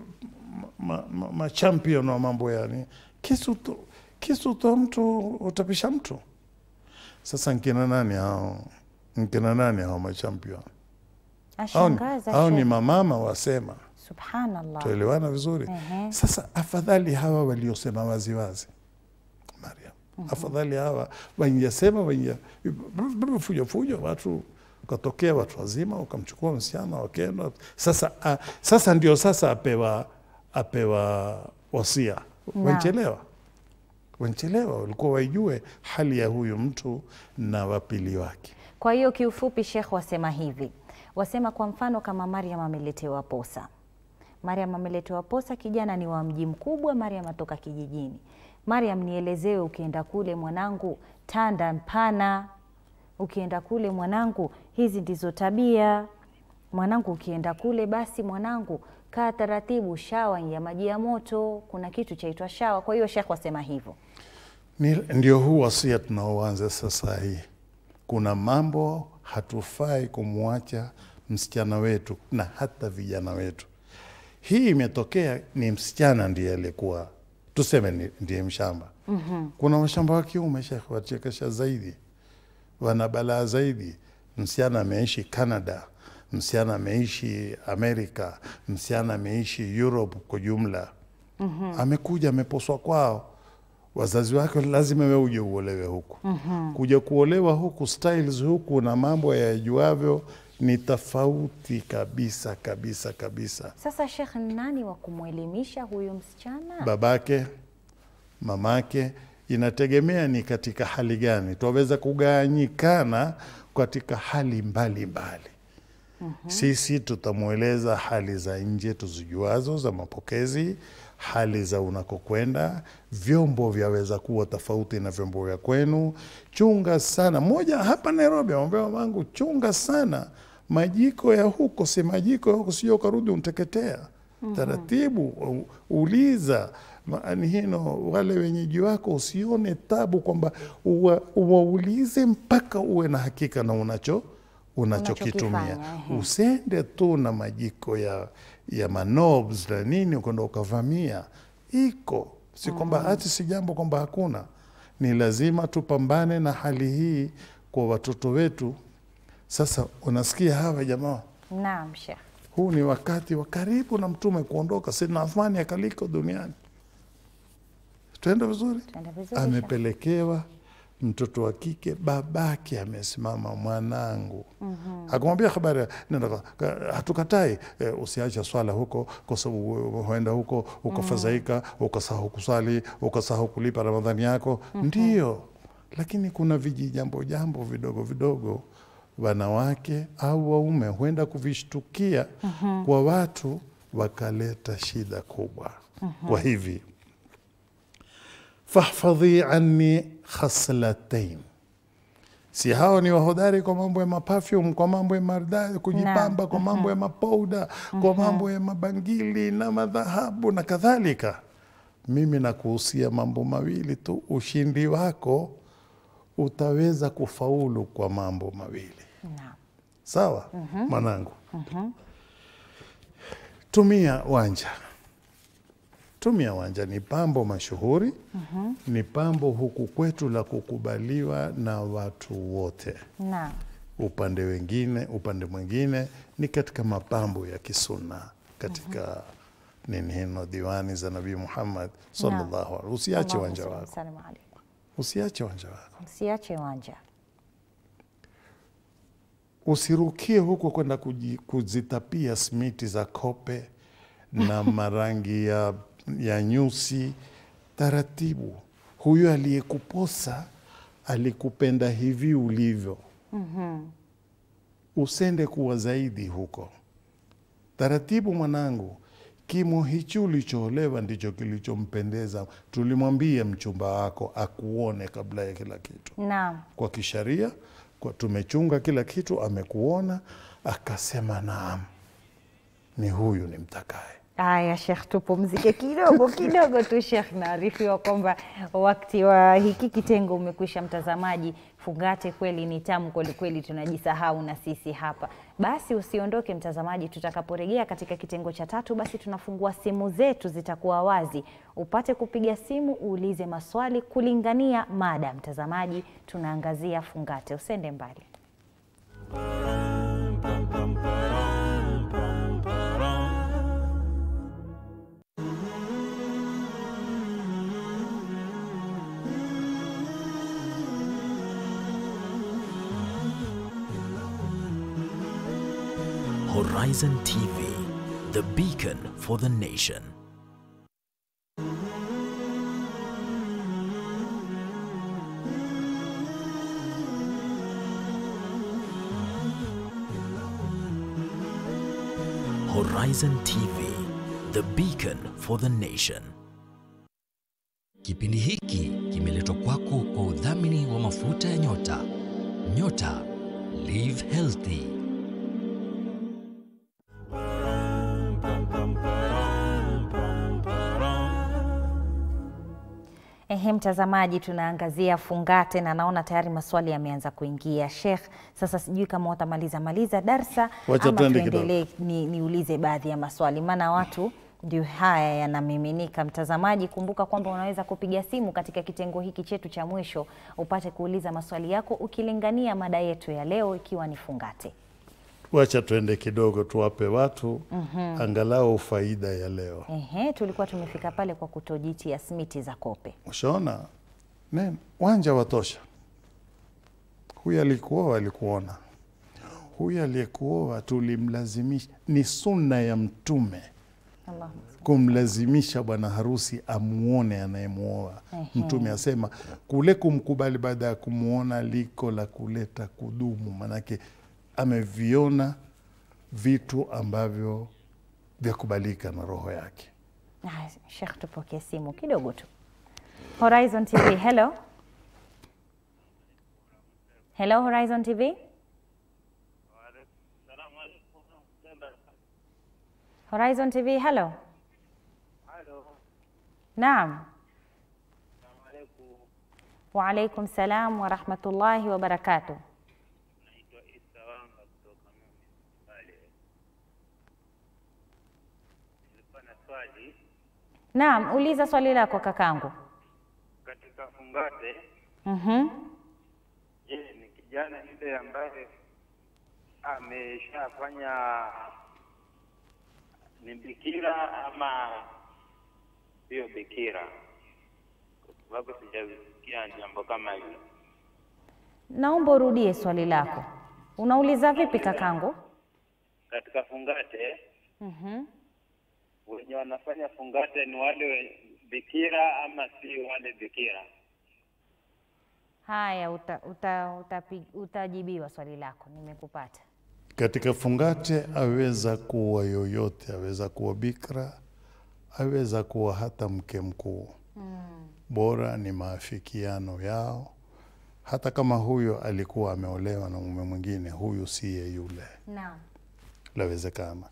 ma, ma, ma champion wa mambo yani kisu tu, kisu tu mtu utapisha mtu sasa nkina nani hao nkina nani hao machampion hao, ni- ashangaza hao ni Sheikh. mamama wasema Subhanallah. tuelewana vizuri Ehe. sasa afadhali hawa waliosema waziwazi Mariam afadhali hawa wanyasema wanya fujo fujo watu ukatokea watu wazima ukamchukua msichana wakenda sasa a, sasa ndio sasa apewa apewa wasia wanchelewa wanchelewa walikuwa waijue hali ya huyu mtu na wapili wake Kwa hiyo kiufupi, Sheikh wasema hivi, wasema kwa mfano kama Mariam ameletewa posa. Mariam ameletewa posa, kijana ni wa mji mkubwa, Mariam atoka kijijini. Mariam, nielezewe, ukienda kule mwanangu, tanda mpana. Ukienda kule mwanangu, hizi ndizo tabia. Mwanangu, ukienda kule basi mwanangu, kaa taratibu, shawa ya maji ya moto, kuna kitu chaitwa shawa. Kwa hiyo Sheikh wasema hivyo. Ni, ndio huu wasia tunaoanza sasa hii. Kuna mambo hatufai kumwacha msichana wetu na hata vijana wetu. Hii imetokea ni msichana ndiye alikuwa tuseme ni- ndiye mshamba. mm-hmm. Kuna washamba wa kiume shekhe, wachekesha zaidi, wana balaa zaidi. Msichana ameishi Canada, msichana ameishi Amerika, msichana ameishi Europe kwa jumla. mm-hmm. Amekuja ameposwa kwao wazazi wake lazima we uje uolewe huku. Kuja kuolewa huku, styles huku na mambo yajuavyo ni tofauti kabisa kabisa kabisa. Sasa Sheikh, ni nani wa kumwelimisha huyu msichana? Babake, mamake, inategemea ni katika hali gani. Twaweza kugawanyikana katika hali mbalimbali mbali. Sisi tutamweleza hali za nje tuzijuazo za mapokezi, hali za unakokwenda. Vyombo vyaweza kuwa tofauti na vyombo vya kwenu. Chunga sana moja hapa Nairobi, amwambia mamangu, chunga sana majiko ya huko, si majiko ya huko, sio ukarudi unteketea. Taratibu u- uliza maani hino wale wenyeji wako, usione tabu kwamba uwa- uwaulize mpaka uwe na hakika na unacho unachokitumia Unachokifanya, ehe. usende tu na majiko ya, ya manobs na nini ukwenda ukavamia. Iko si kwamba hati si jambo kwamba hakuna, ni lazima tupambane na hali hii kwa watoto wetu. Sasa unasikia hawa jamaa, Naam Sheikh. huu ni wakati wa karibu na mtume kuondoka, Sidna Athmani akaliko duniani. Tuenda vizuri, Tuende vizuri, Sheikh. amepelekewa mtoto wa kike, babake amesimama, mwanangu akamwambia habari, nenda kwa- ka- hatukatai eh, usiache swala huko, kwa sababu huenda huko ukafadhaika, ukasahau kusali, ukasahau kulipa Ramadhani yako. Ndio, lakini kuna vijijambo jambo vidogo vidogo wanawake au waume huenda kuvishtukia kwa watu wakaleta shida kubwa. Kwa hivi fahfadhi anni khaslatain si hao ni wahodari kwa mambo ya mapafyum, kwa mambo ya maridadi, kujipamba, kwa mambo ya mapouda, kwa mambo ya mabangili na madhahabu na kadhalika. Mimi nakuhusia mambo mawili tu, ushindi wako utaweza kufaulu kwa mambo mawili. Naam. Sawa mwanangu, tumia wanja. Tumia wanja ni pambo mashuhuri, ni pambo huku kwetu la kukubaliwa na watu wote. Naam. Upande wengine, upande mwingine ni katika mapambo ya kisunna katika nini hino diwani za Nabii Muhammad sallallahu alaihi. Usiache wanja Allahumma wako, salli alaikum. usiache wanja wako. Usiache wanja. usirukie huko kwenda kuji- kuzitapia smiti za kope na marangi ya, ya nyusi. Taratibu, huyo aliyekuposa alikupenda hivi ulivyo. Usende kuwa zaidi huko. Taratibu mwanangu, kimo hichi ulichoolewa ndicho kilichompendeza. Tulimwambia mchumba wako akuone kabla ya kila kitu Naam. kwa kisharia kwa tumechunga kila kitu, amekuona akasema naam, ni huyu ni mtakaye. Haya Shekh, tupumzike kidogo kidogo tu Shekh. Naarifiwa kwamba wakati wa hiki kitengo umekwisha. Mtazamaji, fungate kweli ni tamu kweli kweli, tunajisahau na sisi hapa. Basi usiondoke mtazamaji, tutakaporejea katika kitengo cha tatu, basi tunafungua simu zetu, zitakuwa wazi, upate kupiga simu uulize maswali kulingania mada. Mtazamaji, tunaangazia fungate, usende mbali. Horizon TV, the beacon for the nation. Horizon TV, the beacon for the nation. Kipindi hiki kimeletwa kwako kwa udhamini wa mafuta ya nyota. Nyota Live Healthy. Ehe, mtazamaji, tunaangazia fungate na naona tayari maswali yameanza kuingia. Sheikh, sasa sijui kama utamaliza maliza darsa Wacha ama tuende tuendelee ni, niulize baadhi ya maswali, maana watu ndio haya yanamiminika. Mtazamaji, kumbuka kwamba unaweza kupiga simu katika kitengo hiki chetu cha mwisho upate kuuliza maswali yako ukilingania mada yetu ya leo ikiwa ni fungate. Wacha tuende kidogo, tuwape watu angalau faida ya leo. Ehe, tulikuwa tumefika pale kwa kutojitia smiti za kope. Ushaona neno wanja watosha. Huyu alikuoa alikuona, huyu aliyekuoa tulimlazimisha. Ni sunna ya Mtume Allahumma kumlazimisha bwana harusi amuone anayemuoa. Mtume asema kule kumkubali baada ya kumwona liko la kuleta kudumu, manake ameviona vitu ambavyo vyakubalika na roho yake. Ah, Sheikh, tupokee simu kidogo tu. Horizon TV, hello. Hello Horizon TV. Horizon TV, hello. Naam. Wa alaikum salam wa rahmatullahi wa barakatuh. Naam, uliza swali lako kakangu. katika fungate. Mhm. Je, ni kijana yule ambaye ameshafanya ni bikira ama sio bikira? Kwa sababu sijasikia jambo kama hilo. Naomba urudie swali lako. Unauliza vipi kakangu? Katika fungate Mhm. wenye wanafanya fungate ni wale we- bikira ama si wale bikira? Haya, uta, uta, utapi, utajibiwa swali lako, nimekupata. Katika fungate aweza kuwa yoyote, aweza kuwa bikra, aweza kuwa hata mke mkuu. Bora ni maafikiano yao, hata kama huyo alikuwa ameolewa na mume mwingine, huyu siye yule, Naam. lawezekana.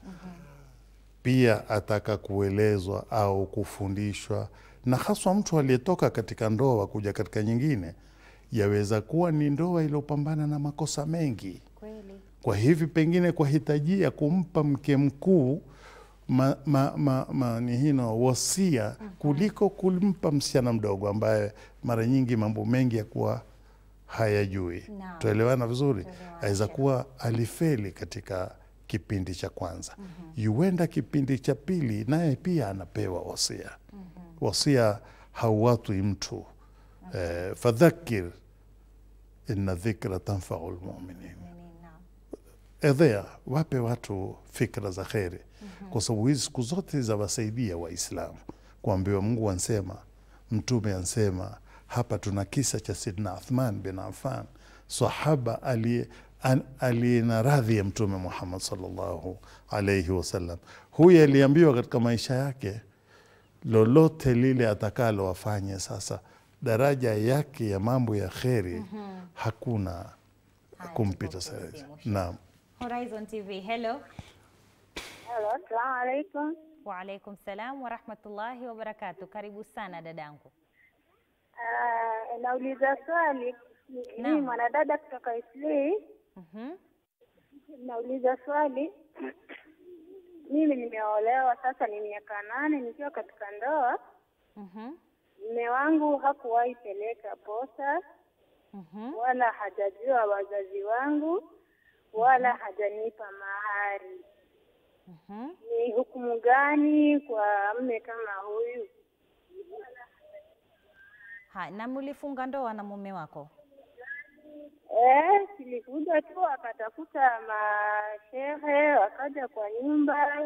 Pia ataka kuelezwa au kufundishwa, na haswa mtu aliyetoka katika ndoa kuja katika nyingine, yaweza kuwa ni ndoa iliyopambana na makosa mengi Kweli. kwa hivi pengine kwa hitajia kumpa mke mkuu ma, ma, ma, ma, ni hino wasia kuliko kumpa msichana mdogo ambaye mara nyingi mambo mengi ya kuwa hayajui. Naam. Tuelewana vizuri? Tuelewana, Aweza Sheikh. kuwa alifeli katika kipindi cha kwanza, yuenda kipindi cha pili, naye pia anapewa wasia. Wasia hauwatwi mtu eh, fadhakir inna dhikra tanfau lmuminin Naam. edhea wape watu fikra za kheri kwa sababu hizi siku zote zawasaidia Waislamu kuambiwa Mungu ansema, Mtume ansema. Hapa tuna kisa cha Sidna Uthman bin Affan, sahaba aliye an- aliye na radhi ya Mtume Muhammad sallallahu alaihi wasallam. Huyu aliambiwa katika maisha yake lolote lile atakalo afanye sasa, daraja yake ya mambo ya kheri hakuna Haya, kumpita tuko sasa. kwenye simu. Naam. Horizon TV, hello. Halo, assalamu alaikum. Waalaikum salam warahmatullahi wabarakatu. Karibu sana dadangu. Ah, nauliza swali. Mimi Naam. mwanadada kutoka Islii. Mhm. Nauliza swali. Mimi nimeolewa sasa ni miaka nane nikiwa katika ndoa. Mhm. Mume wangu hakuwahi peleka posa Mhm. wala hajajua wazazi wangu wala hajanipa mahari. Mhm. Ni hukumu gani kwa mme kama huyu? Ha, na mlifunga ndoa na mume wako? Eh, silikuja tu akatafuta mashehe wakaja kwa nyumba.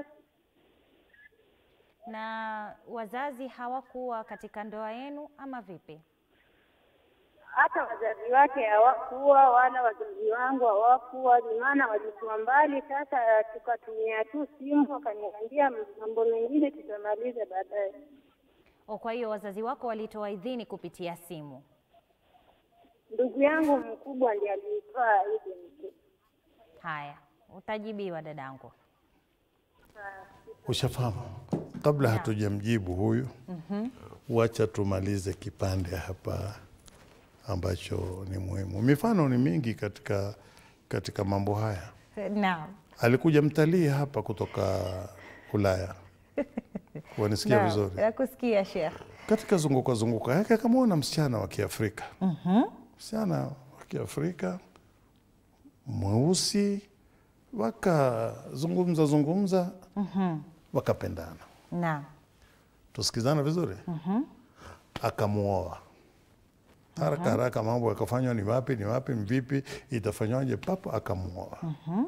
Na wazazi hawakuwa katika ndoa yenu ama vipi? Hata wazazi wake hawakuwa wala wazazi wangu hawakuwa, ni maana walikuwa mbali. Sasa tukatumia tu simu, wakaniambia mambo mengine tutamaliza baadaye. O, kwa hiyo wazazi wako walitoa idhini kupitia simu. Ndugu yangu mkubwa ndiye alitoa idhini. Haya, utajibiwa dadangu. Ushafahamu? Kabla hatujamjibu huyu, wacha tumalize kipande hapa ambacho ni muhimu. Mifano ni mingi katika, katika mambo haya. Naam. Alikuja mtalii hapa kutoka Ulaya, wanisikia Naam, vizuri, Nakusikia Sheikh. katika zunguka zunguka yake akamwona msichana wa Kiafrika, msichana wa Kiafrika mweusi, wakazungumza zungumza, wakapendana Naam. tusikizana vizuri akamuoa haraka haraka, mambo yakafanywa, ni wapi ni wapi ni vipi itafanywaje, papo akamuoa.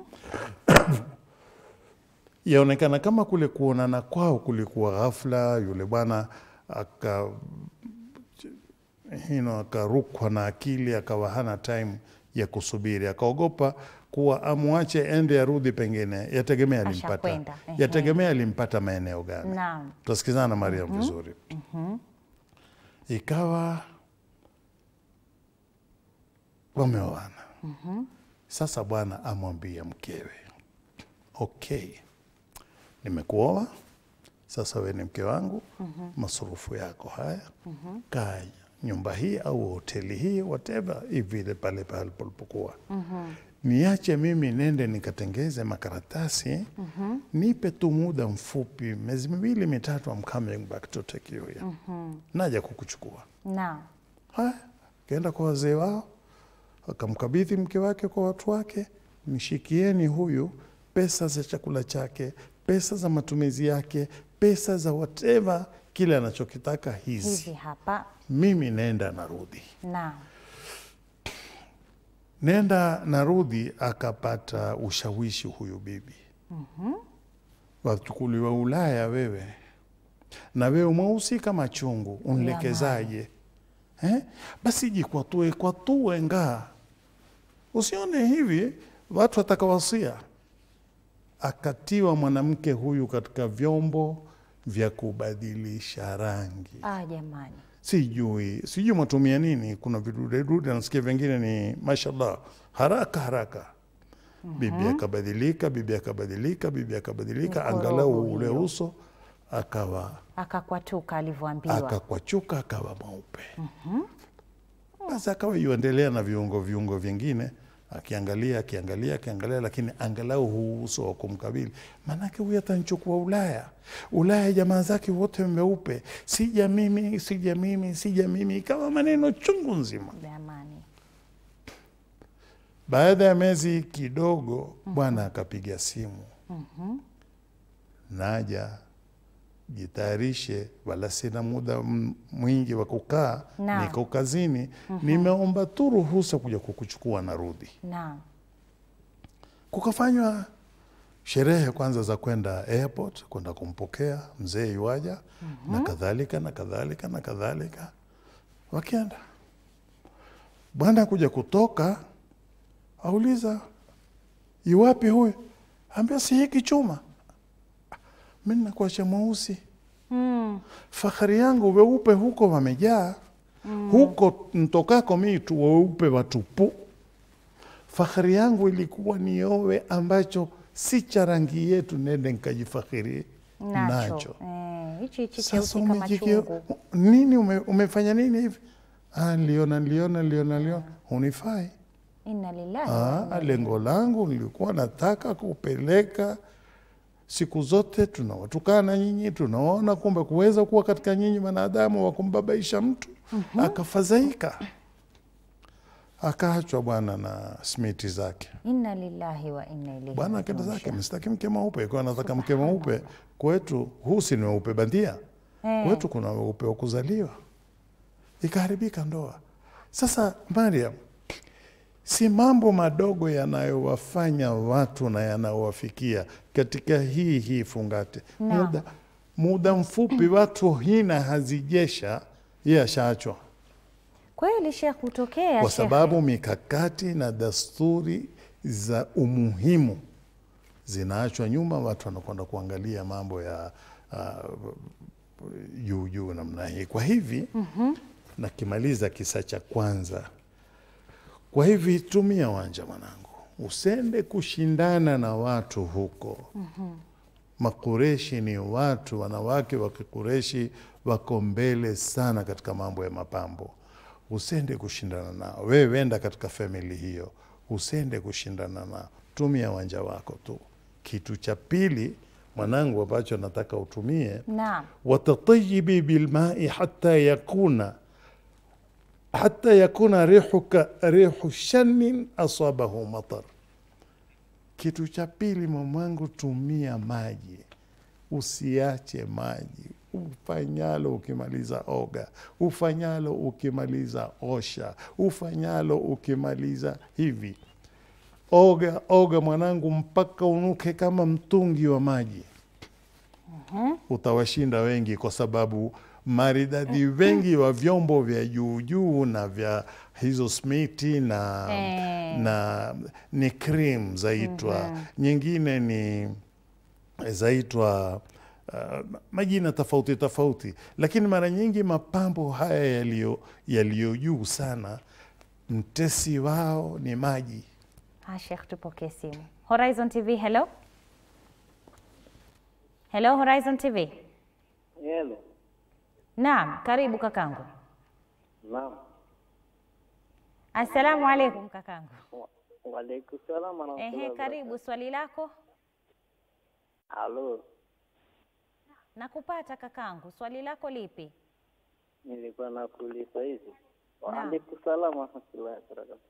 Yaonekana kama kule kuonana kwao kulikuwa ghafla, yule bwana aka hino akarukwa na akili, akawa hana time ya kusubiri, akaogopa kuwa amwache ende arudi, pengine yategemea alimpata, Ashakwenda, ehe. yategemea alimpata maeneo gani. Naam. Tutasikizana Mariam vizuri. Ikawa wameoana. Sasa bwana amwambia mkewe, okay, nimekuoa sasa, we ni mke wangu, masurufu yako haya, kaa nyumba hii au hoteli hii whatever, hivile pale pale palipokuwa niache mimi nende nikatengeze makaratasi nipe tu muda mfupi, miezi miwili mitatu, I'm coming back to take you here. Naja kukuchukua. Naam. Haya, kaenda kwa wazee wao, akamkabidhi mke wake kwa watu wake, mshikieni huyu pesa za chakula chake, pesa za matumizi yake, pesa za whatever kile anachokitaka hizi, Hivi hapa. mimi nenda narudi Naam. nenda narudi, akapata ushawishi huyu bibi wachukuliwa Ulaya wewe na wewe mweusi kama chungu, unlekezaje? eh? Basi jikwatue kwatue ngaa, usione hivi watu watakawasia. Akatiwa mwanamke huyu katika vyombo vya kubadilisha rangi Ah, jamani. sijui sijui mwatumia nini. Kuna vidudedude nasikia vingine ni mashallah, haraka haraka. Bibi akabadilika, bibi akabadilika, bibi akabadilika, Mkorogo angalau ule hiyo. uso akawa Akakwatuka alivyoambiwa. akakwachuka, akawa mweupe. Basi akawa yuendelea na viungo viungo vingine, akiangalia akiangalia akiangalia, lakini angalau huu uso wa kumkabili, maanake huyu atanchukua Ulaya. Ulaya jamaa zake wote meupe, sija mimi, sija mimi, sija mimi, ikawa maneno chungu nzima. Jamani. Baada ya miezi kidogo, bwana akapiga simu, naja jitayarishe, wala sina muda m- mwingi wa kukaa, Naam. niko kazini, nimeomba tu ruhusa kuja kukuchukua, narudi. Naam. Kukafanywa sherehe kwanza za kwenda airport kwenda kumpokea mzee iwaja na kadhalika na kadhalika na kadhalika. Wakienda bwana kuja kutoka, auliza iwapi huyu, ambia si hiki chuma, mi nakuacha mweusi Mm. fahari yangu weupe huko wamejaa huko ntokako mi tu weupe watupu. Fahari yangu ilikuwa niowe ambacho si cha rangi yetu, nende nkajifahiri Nacho. nacho. Eh, hichi hichi Sasa cheusi kama umejikio chungu. nini? Ume, umefanya nini hivi? Ah, niliona niliona niliona niliona, hunifai. Inna lillahi. wa Ah, inna ilaihi lengo langu nilikuwa nataka kupeleka siku zote tunawatukana nyinyi, tunaona kumbe kuweza kuwa katika nyinyi wanadamu wa kumbabaisha mtu akafadhaika, akaachwa bwana na smiti zake. Inna lillahi wa inna ilaihi. Bwana akenda rajiun. zake, msitaki mke mweupe, kwa nataka mke mweupe. Kwetu huu si ni weupe bandia, Eh. kwetu kuna weupe wa kuzaliwa. Ikaharibika ndoa. Sasa Mariam, si mambo madogo yanayowafanya watu na yanayowafikia katika hii hii fungate Naam. muda, muda mfupi watu hina hazijesha, yeye ashaachwa Kweli Sheikh, hutokea kwa Sheikh. sababu mikakati na dasturi za umuhimu zinaachwa nyuma, watu wanakwenda kuangalia mambo ya ah, juu juu namna hii. Kwa hivi nakimaliza kisa cha kwanza. Kwa hivi tumia wanja mwanangu, usende kushindana na watu huko. Makureshi ni watu, wanawake wa Kikureshi wako mbele sana katika mambo ya mapambo. Usende kushindana nao, wewe wenda katika famili hiyo, usende kushindana nao, tumia wanja wako tu. Kitu cha pili mwanangu, ambacho nataka utumie Naam. watatayibi bilmai hata yakuna hata yakuna rihuka rihu shanin asabahu matar. Kitu cha pili mwanangu, tumia maji, usiache maji. Ufanyalo ukimaliza oga, ufanyalo ukimaliza osha, ufanyalo ukimaliza hivi, oga oga mwanangu, mpaka unuke kama mtungi wa maji utawashinda wengi kwa sababu maridadi wengi wa vyombo vya juu juu na vya hizo smiti na, Eh. na ni cream zaitwa nyingine ni zaitwa uh, majina tofauti tofauti, lakini mara nyingi mapambo haya yaliyo yaliyo juu sana, mtesi wao ni maji. Ah, Sheikh, tupokee simu. Horizon TV, hello. Hello Horizon TV. Hello. Naam, karibu kakangu. Naam. Assalamu alaikum kakangu. Waalaikum salam warahmatullahi Ehe, karibu swali lako. Halo, Nakupata kakangu. Swali lako lipi? nilikuwa nakuuliza hivi. Naam. Waalaikum salam warahmatullahi wabarakatuh.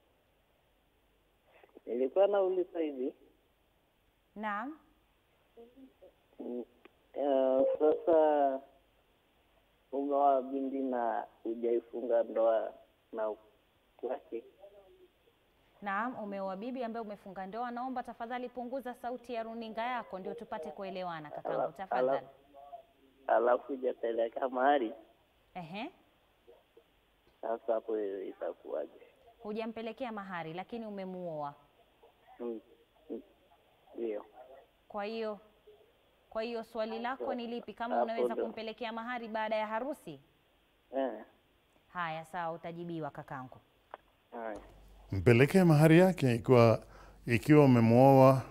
Nilikuwa nauliza hivi. Naam. mm, eh, sasa umeoa binti na hujaifunga ndoa na wake Naam, umeoa bibi ambaye umefunga ndoa. Naomba tafadhali punguza sauti ya runinga yako ndio tupate kuelewana kakangu, Ala- tafadhali. alafu hujapeleka mahari Ehe. Sasa hapo itakuwaje? Hujampelekea mahari, lakini umemuoa. Mm, mm, Ndio. Kwa hiyo kwa hiyo swali lako ni lipi? Kama Hapo unaweza ndo. kumpelekea mahari baada ya harusi? Eh, Haya, sawa, utajibiwa kakangu. haya. mpelekee mahari yake ikiwa ikiwa umemwoa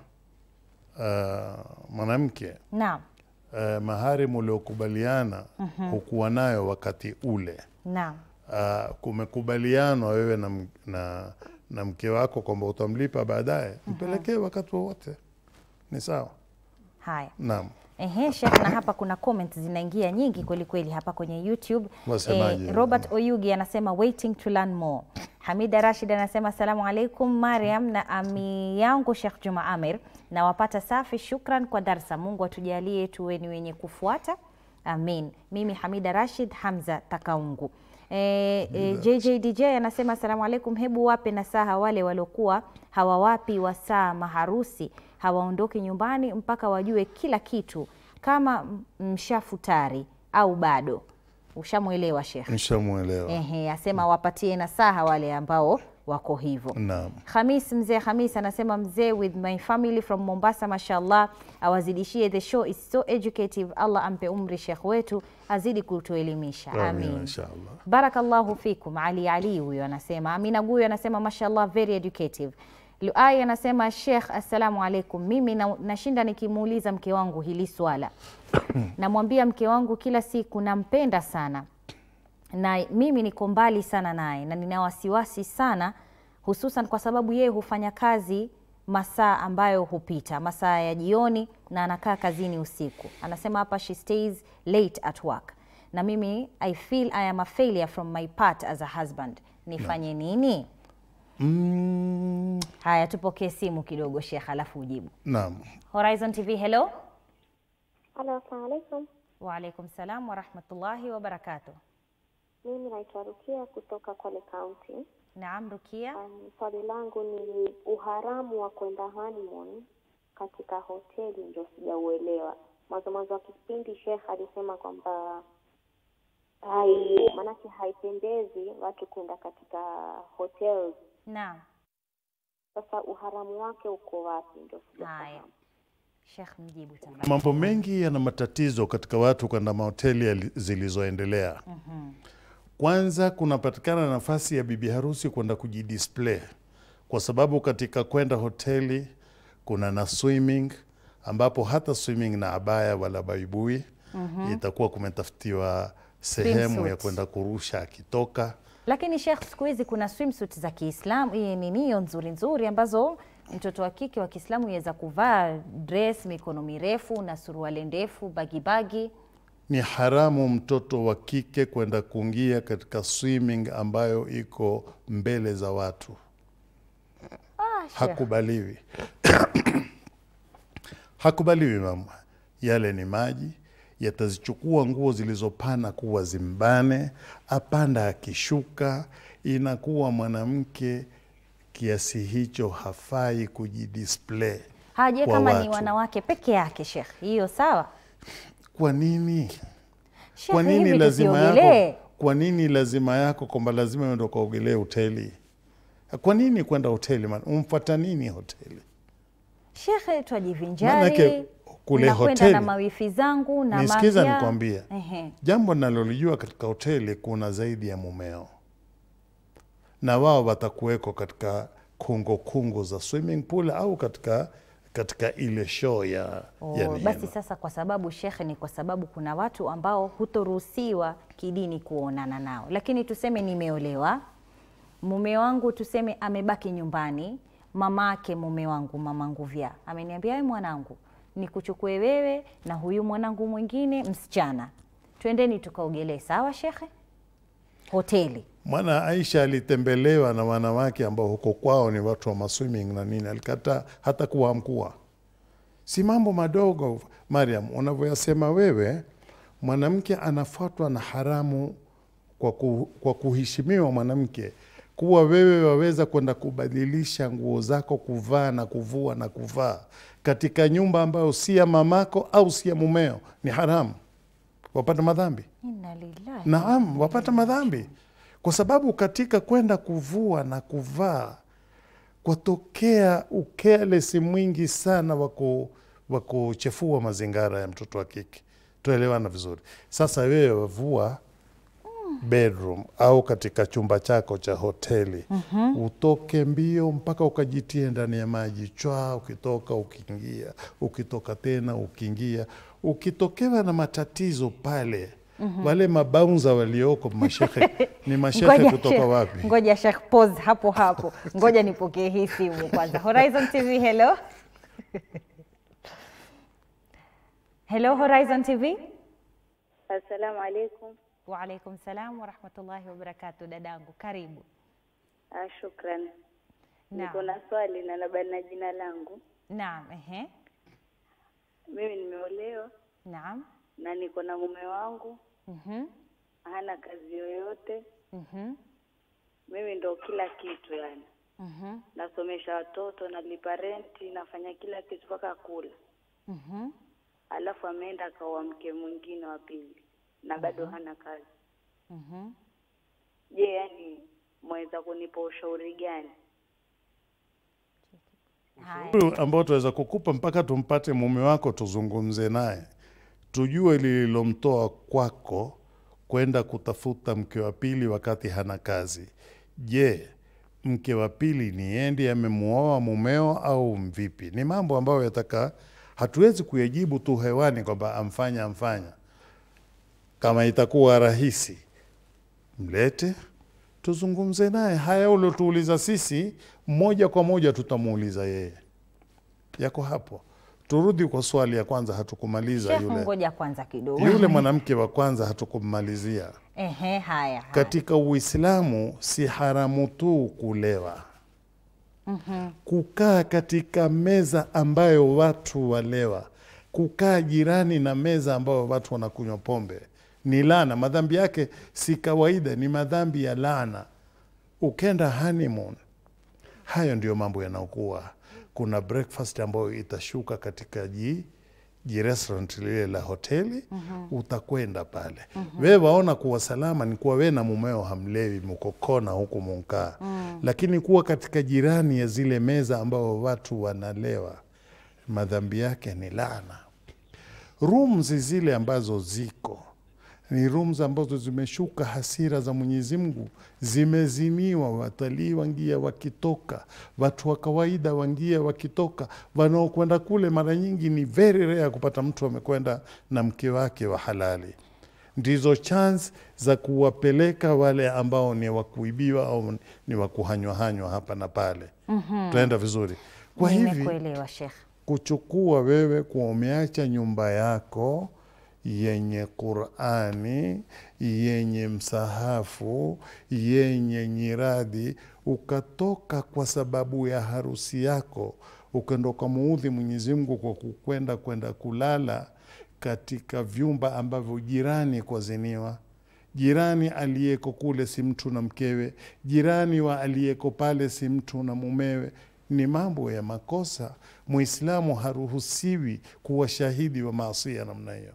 uh, mwanamke Naam, uh, mahari muliokubaliana hukuwa nayo wakati ule naam. uh, kumekubalianwa wewe na, m- na, na mke wako kwamba utamlipa baadaye, mpelekee wakati wowote, ni sawa. Haya. Naam, Ehe, Sheikh, na hapa kuna comments zinaingia nyingi kweli kweli hapa kwenye YouTube. Wasemaje? Robert Oyugi anasema waiting to learn more. Hamida Rashid anasema asalamu alaikum Mariam na ami yangu Sheikh Juma Amir na wapata safi, shukran kwa darsa. Mungu atujalie tuwe ni wenye kufuata, amin. Mimi Hamida Rashid Hamza Takaungu. E, e, JJ DJ anasema asalamu alaikum, hebu wape nasaha wale waliokuwa hawawapi wasaa maharusi hawaondoki nyumbani mpaka wajue kila kitu, kama m- mshafutari au bado. Ushamwelewa Sheikh? nishamwelewa. Ehe, asema wapatie nasaha wale ambao wako hivyo. Naam, Hamis mzee Hamis anasema mzee with my family from Mombasa, mashallah, awazidishie the show is so educative. Allah ampe umri Sheikh wetu azidi kutuelimisha, amina, amin. inshallah. Barakallahu fikum. Ali Ali huyo anasema. Amina Guyo anasema mashallah very educative. Luai anasema Sheikh, assalamu alaikum. Mimi na, nashinda nikimuuliza mke wangu hili swala, namwambia mke wangu kila siku nampenda sana na mimi niko mbali sana naye na nina wasiwasi sana, hususan kwa sababu yeye hufanya kazi masaa ambayo hupita masaa ya jioni na anakaa kazini usiku. Anasema hapa she stays late at work, na mimi I feel I am a failure from my part as a husband. Nifanye nini? Mm, Haya, tupokee simu kidogo Sheikh, alafu ujibu. naam, Horizon TV, hello. Halo, assalamu alaikum. Waalaikum salam warahmatullahi wabarakatuh. Mimi naitwa Rukia kutoka Kwale County. Naam, Rukia. Um, swali langu ni uharamu wa kwenda honeymoon katika hoteli, ndio sijauelewa. Mwanzo mwanzo wa kipindi Sheikh alisema kwamba hai, maanake haipendezi watu kwenda katika hotels. Naam. Sasa uharamu wake uko wapi? Ndio Haya, sijafahamu. Sheikh mjibu tafadhali. mambo mengi yana matatizo katika watu kwenda mahoteli yali- zilizoendelea. Kwanza kunapatikana nafasi ya bibi harusi kwenda kujidisplay, kwa sababu katika kwenda hoteli kuna na swimming, ambapo hata swimming na abaya wala baibui itakuwa kumetafutiwa sehemu ya Swimsuit. kwenda kurusha akitoka. Lakini Sheikh, siku hizi kuna swimsuit za Kiislamu, hii ni nio nzuri nzuri ambazo mtoto wa kike wa Kiislamu yaweza kuvaa dress mikono mirefu na suruali ndefu bagibagi. Ni haramu mtoto wa kike kwenda kuingia katika swimming ambayo iko mbele za watu. Ah, Sheikh. hakubaliwi hakubaliwi mama yale ni maji yatazichukua nguo zilizopana kuwa zimbane apanda akishuka inakuwa mwanamke kiasi hicho hafai kujidisplay Haje kwa kama ni watu. wanawake peke yake Sheikh, hiyo sawa. kwa nini Sheikh, kwa nini hivi lazima tusiogelee? yako kwa nini lazima yako kwamba lazima uende ukaogelee hoteli kwa nini kwenda hoteli man umfuata nini hoteli Sheikh, Maanake twajivinjari kule nakwenda hoteli- na mawifi zangu na Nisikiza mavya. nikwambie. Ehe. Jambo nalolijua katika hoteli kuna zaidi ya mumeo, na wao watakuweko katika kungo kungo za swimming pool au katika katika ile show ya, Oh, ya nini. basi sasa kwa sababu shekhe, ni kwa sababu kuna watu ambao hutoruhusiwa kidini kuonana nao, lakini tuseme nimeolewa, mume wangu tuseme amebaki nyumbani, mamake mume wangu mama Nguvya ameniambia, we mwanangu, nikuchukue wewe na huyu mwanangu mwingine msichana, twendeni tukaogelee. Sawa shekhe? Hoteli Mwana Aisha alitembelewa na wanawake ambao huko kwao ni watu wa maswimming na nini, alikataa hata kuamkua. Si mambo madogo Mariam, unavyoyasema wewe. Mwanamke anafuatwa na haramu kwa, ku, kwa kuheshimiwa mwanamke, kuwa wewe waweza kwenda kubadilisha nguo zako kuvaa na kuvua na kuvaa katika nyumba ambayo si ya mamako au si ya mumeo, ni haramu, wapata madhambi. inna lillahi Naam, wapata madhambi kwa sababu katika kwenda kuvua na kuvaa kwatokea ukelesi mwingi sana wa ku- wa kuchefua mazingara ya mtoto wa kike. Tuelewana vizuri. Sasa wewe wavua bedroom au katika chumba chako cha hoteli Mhm. utoke mbio mpaka ukajitie ndani ya maji chwa, ukitoka ukiingia, ukitoka tena ukiingia, ukitokewa na matatizo pale Mhm. wale mabaunza walioko mashehe ni mashehe Ngoja kutoka Sheikh- wapi? Ngoja Sheikh, pause hapo hapo, ngoja nipokee hii simu kwanza. Horizon TV, hello hello, Horizon TV. Assalamu alaikum. Waalaikum salam warahmatullahi wabarakatu. Dadangu, karibu. Ah, shukran. Naam. Niko na swali na labda na jina langu. Naam, ehe, Mimi nimeolewa naam, na niko na mume wangu, mhm, hana kazi yoyote. mhm, Mimi ndo kila kitu yani, mhm, nasomesha watoto, nalipa renti, nafanya kila kitu mpaka kula. mhm. Alafu ameenda akaoa mke mwingine wa pili na bado hana kazi. Mhm. Je, yani mwaweza kunipa ushauri gani? Huyu ambao tunaweza kukupa mpaka tumpate mume wako tuzungumze naye, tujue lililomtoa kwako kwenda kutafuta mke wa pili wakati hana kazi. Je, mke wa pili ni yeye ndiye amemuoa mumeo au mvipi? Ni mambo ambayo yataka, hatuwezi kuyajibu tu hewani kwamba amfanya amfanya. Kama itakuwa rahisi, mlete tuzungumze naye. Haya uliotuuliza sisi, moja kwa moja tutamuuliza yeye. Yako hapo. Turudi kwa swali ya kwanza, hatukumaliza Sheikh, yule ngoja kwanza kidogo. yule mwanamke wa kwanza, hatukummalizia. Ehe, haya. Katika Uislamu si haramu tu kulewa, Mhm. kukaa katika meza ambayo watu walewa, kukaa jirani na meza ambayo watu wanakunywa pombe ni laana. Madhambi yake si kawaida, ni madhambi ya laana. Ukenda honeymoon, hayo ndio mambo yanaokuwa. Kuna breakfast ambayo itashuka katika ji ji restaurant lile la hoteli Mhm. utakwenda pale Mhm. wewe waona kuwa salama ni kuwa we na mumeo hamlewi mkokona huku munkaa Mm. lakini kuwa katika jirani ya zile meza ambao watu wanalewa madhambi yake ni laana rooms zile ambazo ziko ni rooms ambazo zimeshuka hasira za Mwenyezi Mungu, zimezimiwa. Watalii wangia wakitoka, watu wa kawaida wangia wakitoka. Wanaokwenda kule mara nyingi ni very rare kupata mtu amekwenda na mke wake wa halali. Ndizo chance za kuwapeleka wale ambao ni wakuibiwa au ni wakuhanywahanywa hapa na pale. Mhm. Tunaenda vizuri. Kwa hivi Nimekuelewa Sheikh. kuchukua wewe kuwa umeacha nyumba yako yenye Qurani, yenye msahafu, yenye nyiradi, ukatoka kwa sababu ya harusi yako, ukenda ukamuudhi Mwenyezi Mungu kwa kukwenda kwenda kulala katika vyumba ambavyo jirani kwaziniwa jirani aliyeko kule si mtu na mkewe, jirani wa aliyeko pale si mtu na mumewe. Ni mambo ya makosa. Muislamu haruhusiwi kuwa shahidi wa maasia namna hiyo.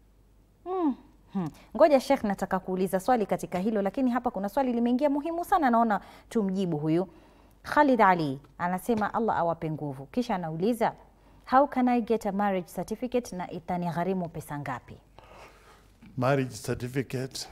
Mm. Hmm. Ngoja Sheikh, nataka kuuliza swali katika hilo, lakini hapa kuna swali limeingia muhimu sana, naona tumjibu huyu. Khalid Ali anasema Allah awape nguvu, kisha anauliza how can I get a marriage certificate na itanigharimu pesa ngapi? Marriage certificate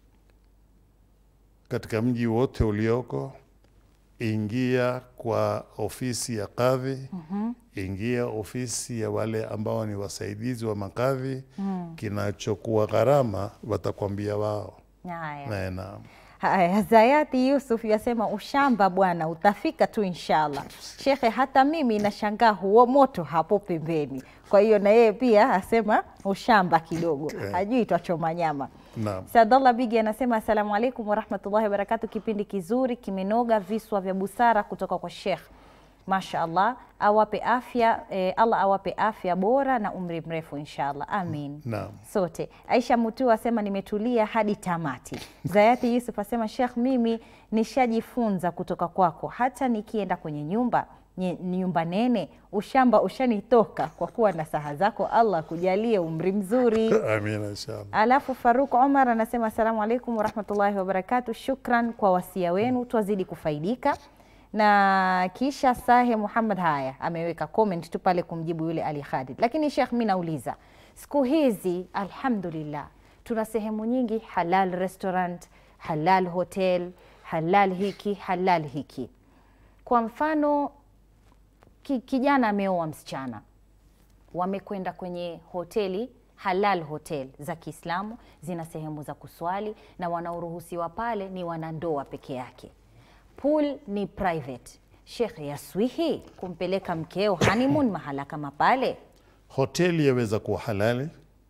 katika mji wote ulioko, ingia kwa ofisi ya kadhi, Mhm. ingia ofisi ya wale ambao ni wasaidizi wa makadhi. Mm. Kinachokuwa gharama watakwambia wao. Haya. Nae, naam. Haya, Zayati Yusuf yasema ushamba bwana, utafika tu inshallah. Shekhe, hata mimi nashangaa huo moto hapo pembeni. Kwa hiyo na yeye pia asema ushamba kidogo, Eh. hajui twachoma nyama. Naam. Sadallah Bigi anasema asalamu alaikum warahmatullahi wabarakatu, kipindi kizuri kimenoga, viswa vya busara kutoka kwa Sheikh. Masha Allah awape afya eh, Allah awape afya bora na umri mrefu inshallah, amin. Naam. Sote. Aisha Mutu asema nimetulia hadi tamati. Zayati Yusuf asema Sheikh, mimi nishajifunza kutoka kwako, hata nikienda kwenye nyumba nye- nyumba nene, ushamba ushanitoka kwa kuwa na saha zako. Allah kujalie umri mzuri. Amina inshallah. Alafu Faruk Omar anasema asalamu alaikum warahmatullahi wabarakatu, shukran kwa wasia wenu, twazidi kufaidika. Na kisha Sahe Muhammad haya ameweka comment tu pale kumjibu yule Ali Khalid. Lakini Sheikh, mi nauliza siku hizi alhamdulillah, tuna sehemu nyingi halal restaurant, halal hotel, halal hiki, halal hiki. Kwa mfano ki, kijana ameoa msichana wamekwenda kwenye hoteli halal hotel za Kiislamu, zina sehemu za kuswali na wanaoruhusiwa pale ni wanandoa peke yake. Pool ni private. Sheikh, yaswihi kumpeleka mkeo honeymoon mahala kama pale? Hoteli yaweza kuwa halali,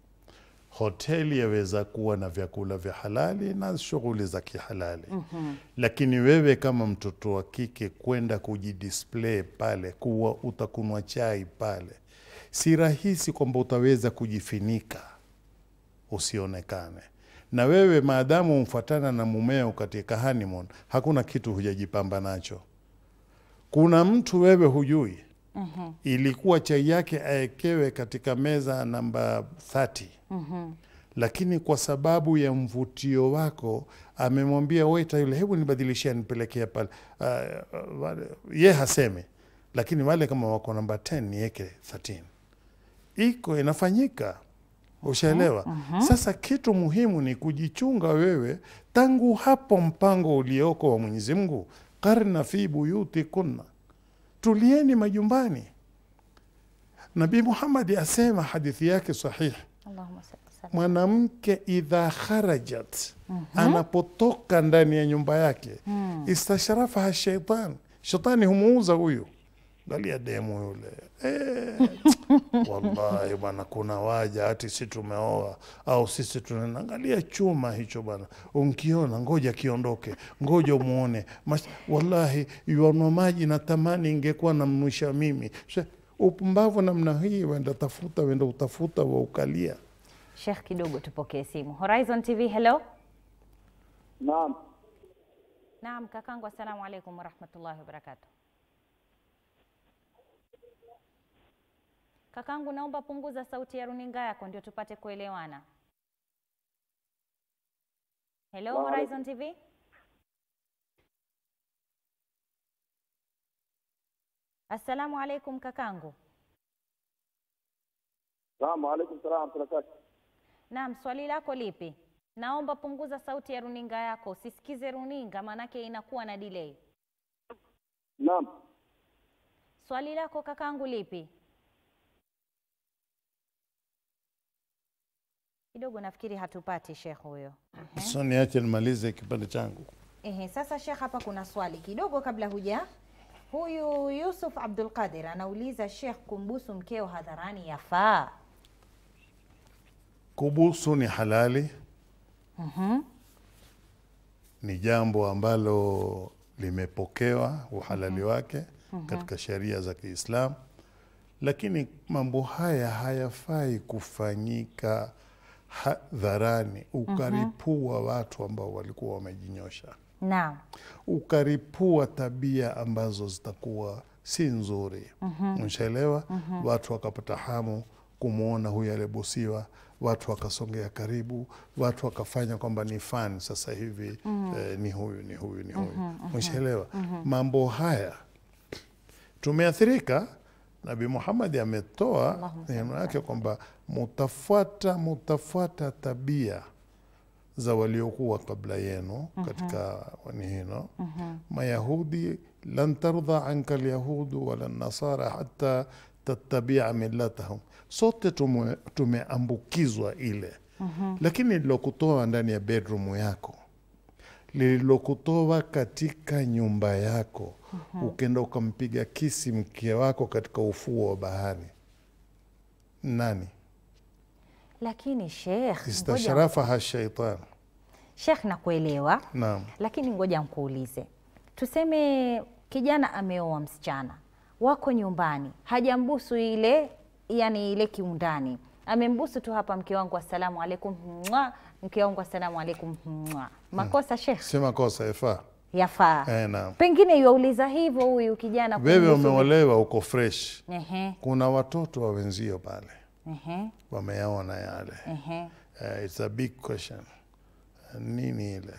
hoteli yaweza kuwa na vyakula vya halali na shughuli za kihalali Mhm. lakini wewe kama mtoto wa kike kwenda kujidisplay pale, kuwa utakunwa chai pale, si rahisi kwamba utaweza kujifinika usionekane. Na wewe maadamu umfuatana na mumeo katika honeymoon, hakuna kitu hujajipamba nacho. Kuna mtu wewe hujui Mhm. ilikuwa chai yake aekewe katika meza namba 30 Mhm. lakini kwa sababu ya mvutio wako amemwambia waiter yule, hebu nibadilishia nipelekea pale. Uh, wale, ye haseme, lakini wale kama wako namba 10 niweke 13. Iko inafanyika, ushaelewa? mhm. Sasa kitu muhimu ni kujichunga wewe tangu hapo, mpango ulioko wa Mwenyezi Mungu, karna fi buyuti kunna, tulieni majumbani. Nabii Muhammad asema hadithi yake sahihi Allahumma salli sallam. mwanamke idha kharajat Mhm. anapotoka ndani ya nyumba yake Mm. istashrafaha shaitan shetani humuuza huyu galia demu yule eh, wallahi bwana kuna waja hati si tumeoa au sisi tunaenda angalia chuma hicho bwana unkiona ngoja kiondoke ngoja umuone Mas, wallahi yuanwa maji natamani ingekuwa namnwisha mimi Sasa, upumbavu namna hii wenda tafuta wenda utafuta wa ukalia Sheikh, kidogo tupokee simu. Horizon TV, hello. Naam. Naam, kakangu, assalamu alaikum warahmatullahi wabarakatuh. Kakangu, naomba punguza sauti ya runinga yako ndio tupate kuelewana. Hello, Wa Horizon TV. Assalamu alaikum kakangu. Salamu alaikum salam wa barakatuh. Naam, swali lako lipi? Naomba punguza sauti ya runinga yako, usisikize runinga maanake inakuwa na delay. Naam. Swali lako kakangu lipi? Kidogo nafikiri hatupati Sheikh huyo. so niache nimalize kipande changu Ehe, sasa Sheikh, hapa kuna swali kidogo kabla huja. Huyu Yusuf Abdul Qadir anauliza Sheikh, kumbusu mkeo hadharani yafaa? kubusu ni halali Mhm. ni jambo ambalo limepokewa uhalali wake Mhm. katika sheria za Kiislamu, lakini mambo haya hayafai kufanyika hadharani, ukaripua watu ambao walikuwa wamejinyosha, Naam. ukaripua tabia ambazo zitakuwa si nzuri. Mhm. Umeshaelewa? Mhm. Watu wakapata hamu kumwona huyu aliyebusiwa, watu wakasongea karibu, watu wakafanya kwamba ni fan sasa hivi Mhm. eh, ni huyu ni huyu ni huyu. Mhm, mhm. Umeshaelewa? Mhm. Mambo haya tumeathirika. Nabii Muhammad ametoa Allahumma neno yake kwamba mutafuata mutafuata tabia za waliokuwa kabla yenu Mhm. katika ni hino Mhm. Mayahudi, lan tardha anka alyahudu wala nasara hata tattabia millatahum. Sote tume- tumeambukizwa ile Mhm. lakini lilokutoa ndani ya bedroom yako lililokutoa katika nyumba yako Mhm. ukenda ukampiga kisi mke wako katika ufuo wa bahari nani Lakini Sheikh, ngoja istashrafaha shaitan Sheikh, nakuelewa naam lakini ngoja nkuulize, tuseme kijana ameoa msichana, wako nyumbani, hajambusu ile yani ile kiundani, amembusu tu hapa, mke wangu assalamu alaikum, mwa mke wangu assalamu alaikum, mwa makosa Sheikh, Si makosa yafaa. yafaa Eh, naam. pengine yuauliza hivyo huyu kijana Wewe kumbusu- umeolewa uko fresh, Ehe, kuna watoto wa wenzio pale ehe, wameyaona yale. ehe. Uh, it's a big question. Uh, nini ile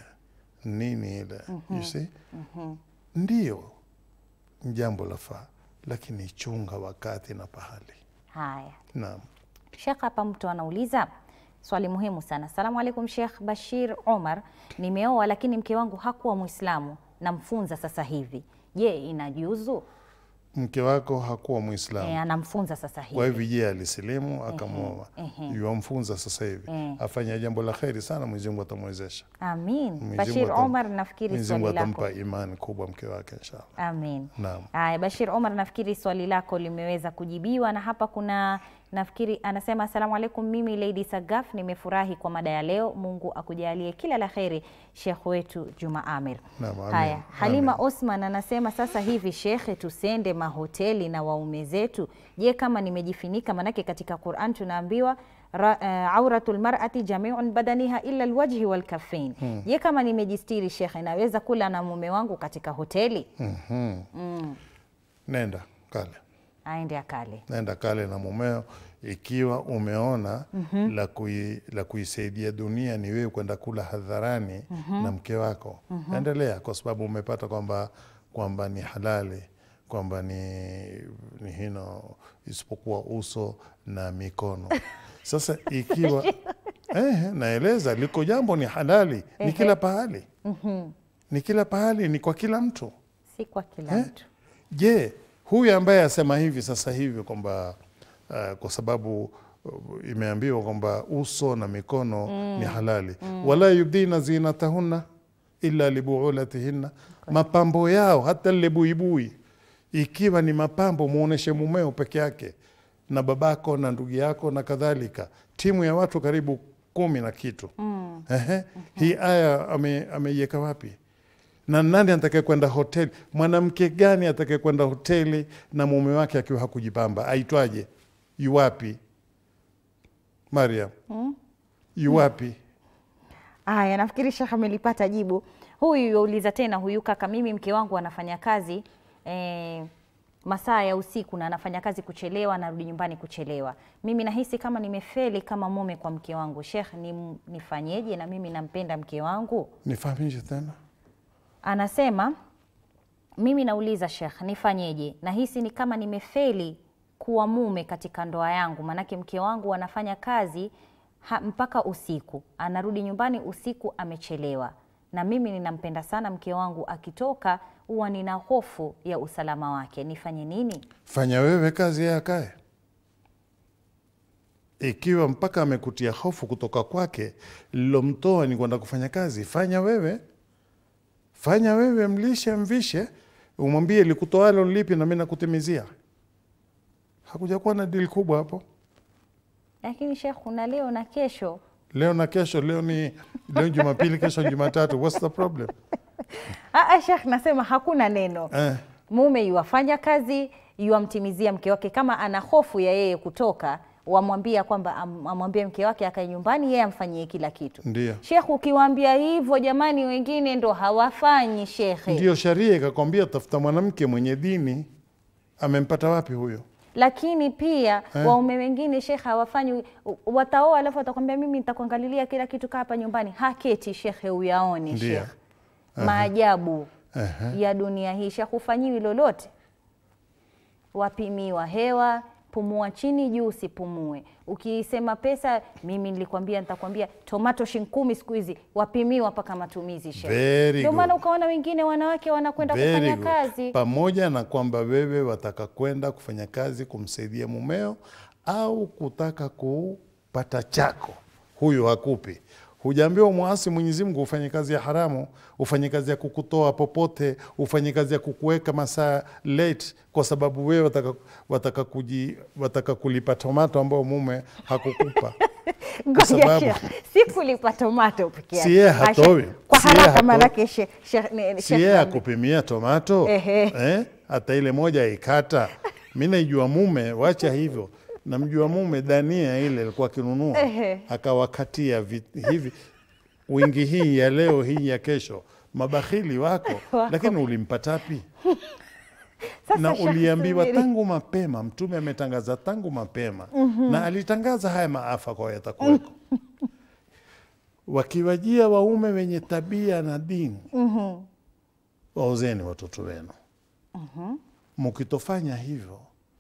nini ile you see Mhm. ndio ni jambo lafaa, lakini chunga wakati na pahali. Haya, Naam. Sheikh, hapa mtu anauliza swali muhimu sana. Salamu alaikum Sheikh Bashir Omar, nimeoa lakini mke wangu hakuwa Mwislamu, namfunza sasa hivi. Je, inajuzu? Mke wako hakuwa Muislamu, E, anamfunza sasa hivi. kwa hivyo je, alisilimu akamwoa, ehe. yuamfunza sasa hivi, Eh. afanya jambo la kheri sana, Mwenyezi Mungu atamwezesha. Amin. Mwenyezi Bashir Mungu atam- Omar, nafikiri Mwenyezi Mungu swali lako. atampa imani kubwa mke wake inshallah. Amin. Naam. Haya, Bashir Omar, nafikiri swali lako limeweza kujibiwa, na hapa kuna nafikiri anasema asalamu alaikum, mimi Lady Sagaf nimefurahi kwa mada ya leo. Mungu akujalie kila la kheri, Sheikh wetu Juma Amir. Naam, amin. Haya, Halima Amin. Osman anasema sasa hivi shekhe, tusende mahoteli na waume zetu. Je, kama nimejifinika? Manake katika Quran tunaambiwa ra- eh, auratul mar'ati jamiun badaniha illa alwajhi walkafain. Hmm. Je, kama nimejistiri shekhe, naweza kula na mume wangu katika hoteli? Mhm. Mm. Nenda kale aende akale. nenda kale na mumeo, ikiwa umeona Mhm. la, kui, la kuisaidia dunia ni wewe kwenda kula hadharani Mhm. na mke wako Mhm. endelea, kwa sababu umepata kwamba kwamba ni halali kwamba ni, ni hino isipokuwa uso na mikono. Sasa ikiwa eh, naeleza liko jambo ni halali, ni Ehe. kila pahali, Mhm. ni kila pahali, ni kwa kila mtu. Si kwa kila Eh? mtu. Je, huyu ambaye asema hivi sasa hivi kwamba uh, kwa sababu uh, imeambiwa kwamba uso na mikono Mm. ni halali Mm. wala yubdina zinatahunna illa libuulatihinna, mapambo yao hata lile buibui, ikiwa ni mapambo muoneshe mumeo peke yake na babako na ndugu yako na kadhalika, timu ya watu karibu kumi na kitu Mm. Ehe, hii aya ame- ameiweka wapi? Na nani atakaye kwenda hoteli? Mwanamke gani atakaye kwenda hoteli na mume wake akiwa hakujipamba? Aitwaje? Yuwapi? Mariam, Mm. yuwapi? Aya, nafikiri Sheikh amelipata jibu. Huyu yauliza tena, huyu kaka, mimi mke wangu anafanya kazi eh, masaa ya usiku na anafanya kazi kuchelewa, anarudi nyumbani kuchelewa. Mimi nahisi kama nimefeli kama mume kwa mke wangu. Sheikh, ni, nifanyeje? Na mimi nampenda mke wangu. Nifahamishe tena. Anasema mimi nauliza Sheikh, nifanyeje? Nahisi ni kama nimefeli kuwa mume katika ndoa yangu, maanake mke wangu anafanya kazi ha, mpaka usiku, anarudi nyumbani usiku amechelewa, na mimi ninampenda sana mke wangu, akitoka huwa nina hofu ya usalama wake. Nifanye nini? Fanya wewe kazi, yeye akae. Ikiwa mpaka amekutia hofu kutoka kwake, lilomtoa ni kwenda kufanya kazi, fanya wewe, fanya wewe, mlishe, mvishe, umwambie likutoalo lipi na mimi nakutimizia. Hakuja kuwa na dili kubwa hapo. Lakini Sheikh, kuna leo na kesho. Leo na kesho, leo ni leo Jumapili, kesho ni Jumatatu. What's the problem? Ah, ah, Sheikh, nasema hakuna neno Eh, mume yuwafanya kazi yuwamtimizia mke wake. Kama ana hofu ya yeye kutoka, wamwambia kwamba am- amwambie mke wake akae nyumbani, yeye amfanyie kila kitu. ndio Shekh, ukiwaambia hivyo, jamani, wengine ndo hawafanyi shekhe. ndio sharia ikakwambia, tafuta mwanamke mwenye dini. Amempata wapi huyo? Lakini pia Eh. waume wengine shekhe hawafanyi, u- wataoa alafu watakwambia mimi nitakuangalilia kila kitu, kaa hapa nyumbani. Haketi shekhe, uyaone Ndio. shekhe maajabu Ehe. ya dunia hii. Shekhe, hufanyiwi lolote, wapimiwa hewa pumua chini juu, usipumue. Ukisema pesa, mimi nilikwambia, nitakwambia tomato shilingi kumi siku hizi wapimiwa mpaka matumizi. shehe. Very Ndio good. maana ukaona wengine wanawake wanakwenda Very kufanya good. kazi Pamoja na kwamba wewe wataka kwenda kufanya kazi kumsaidia mumeo au kutaka kupata chako, huyu hakupi. Hujaambiwa mwasi Mwenyezi Mungu ufanye kazi ya haramu, ufanye kazi ya kukutoa popote, ufanye kazi ya kukuweka masaa late, kwa sababu wewe wataka, wataka, kuji, wataka kulipa tomato ambayo mume hakukupa. Ngoja, sababu- shehe, si kulipa tomato peke yake. Si yeye Ah, shehe, hatoi. Kwa Si yeye haraka hatoi. maanake shehe- shehe- ne- si shehe yeye naambia. akupimia tomato Ehe. eh? hata ile moja ikata. Mi naijua mume, wacha hivyo, namjua mume dania ile alikuwa akinunua Ehe. akawakatia vi- hivi wingi hii ya leo hii ya kesho. Mabakhili wako, Wako. lakini ulimpatapi? Sasa na Sheikh uliambiwa Subiri. tangu mapema. Mtume ametangaza tangu mapema Mhm. na alitangaza haya maafa kwa yatakuweko. Wakiwajia waume wenye tabia na dini, Mhm. waozeni watoto wenu. Mhm. Mkitofanya hivyo,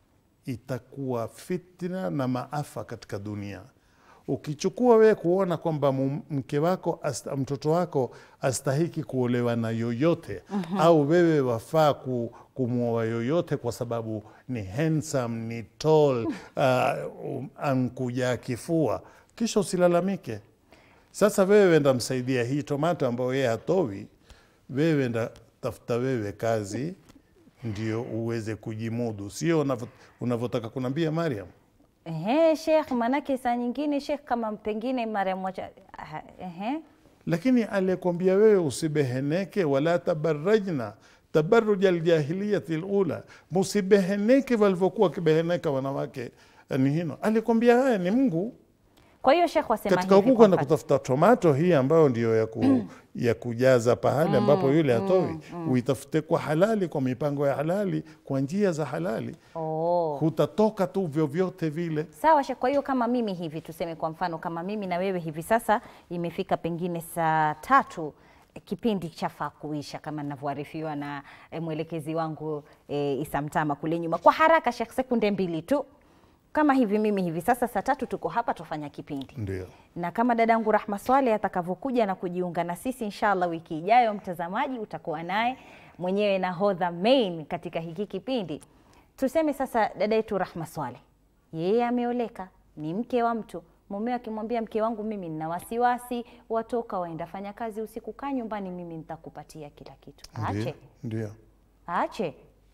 itakuwa fitna na maafa katika dunia. Ukichukua wewe kuona kwamba mu- mke wako asta, mtoto wako astahiki kuolewa na yoyote Mhm. au wewe wafaa ku, kumwoa yoyote kwa sababu ni handsome, ni tall, uh, um, ankuja kifua, kisha usilalamike. Sasa wewe wenda msaidia hii tomato ambayo yeye hatowi, wewe wenda tafuta wewe kazi ndio uweze kujimudu, sio unavyo- unavyotaka kunambia Mariam. Ehe, Sheikh, manake saa nyingine Sheikh, kama pengine mara moja aha, ehe. Lakini aliyekwambia wewe usibeheneke, wala tabarajna tabaruja aljahiliyati lula, musibeheneke walivyokuwa wakibeheneka wanawake. Ni hino alikwambia haya ni Mungu Kwa hiyo Sheikh wasema katika hivi huku kwa kwenda mfano. kutafuta tomato hii ambayo ndio ya, ku, ya kujaza pahali ambapo Mm, yule hatoi, mm, mm. uitafute kwa halali, kwa mipango ya halali, kwa njia za halali. Oh. Hutatoka tu vyovyote vile. Sawa Sheikh, kwa hiyo kama mimi hivi tuseme kwa mfano kama mimi na wewe hivi sasa imefika pengine saa tatu eh, kipindi chafaa kuisha kama ninavyoarifiwa na eh, mwelekezi wangu eh, Isa Mtama kule nyuma. Kwa haraka Sheikh, sekunde mbili tu. Kama hivi mimi hivi sasa saa tatu tuko hapa tufanya kipindi. Ndio. na kama dadangu Rahma Swale atakavyokuja na kujiunga na sisi inshallah wiki ijayo, mtazamaji utakuwa naye mwenyewe nahodha main katika hiki kipindi. Tuseme sasa dada yetu Rahma Swale, yeye ameoleka, ni mke wa mtu. Mume akimwambia mke wangu, mimi nina wasiwasi, watoka waenda fanya kazi usiku, kaa nyumbani, mimi nitakupatia kila kitu. Ndio, Aache, ndio. aache.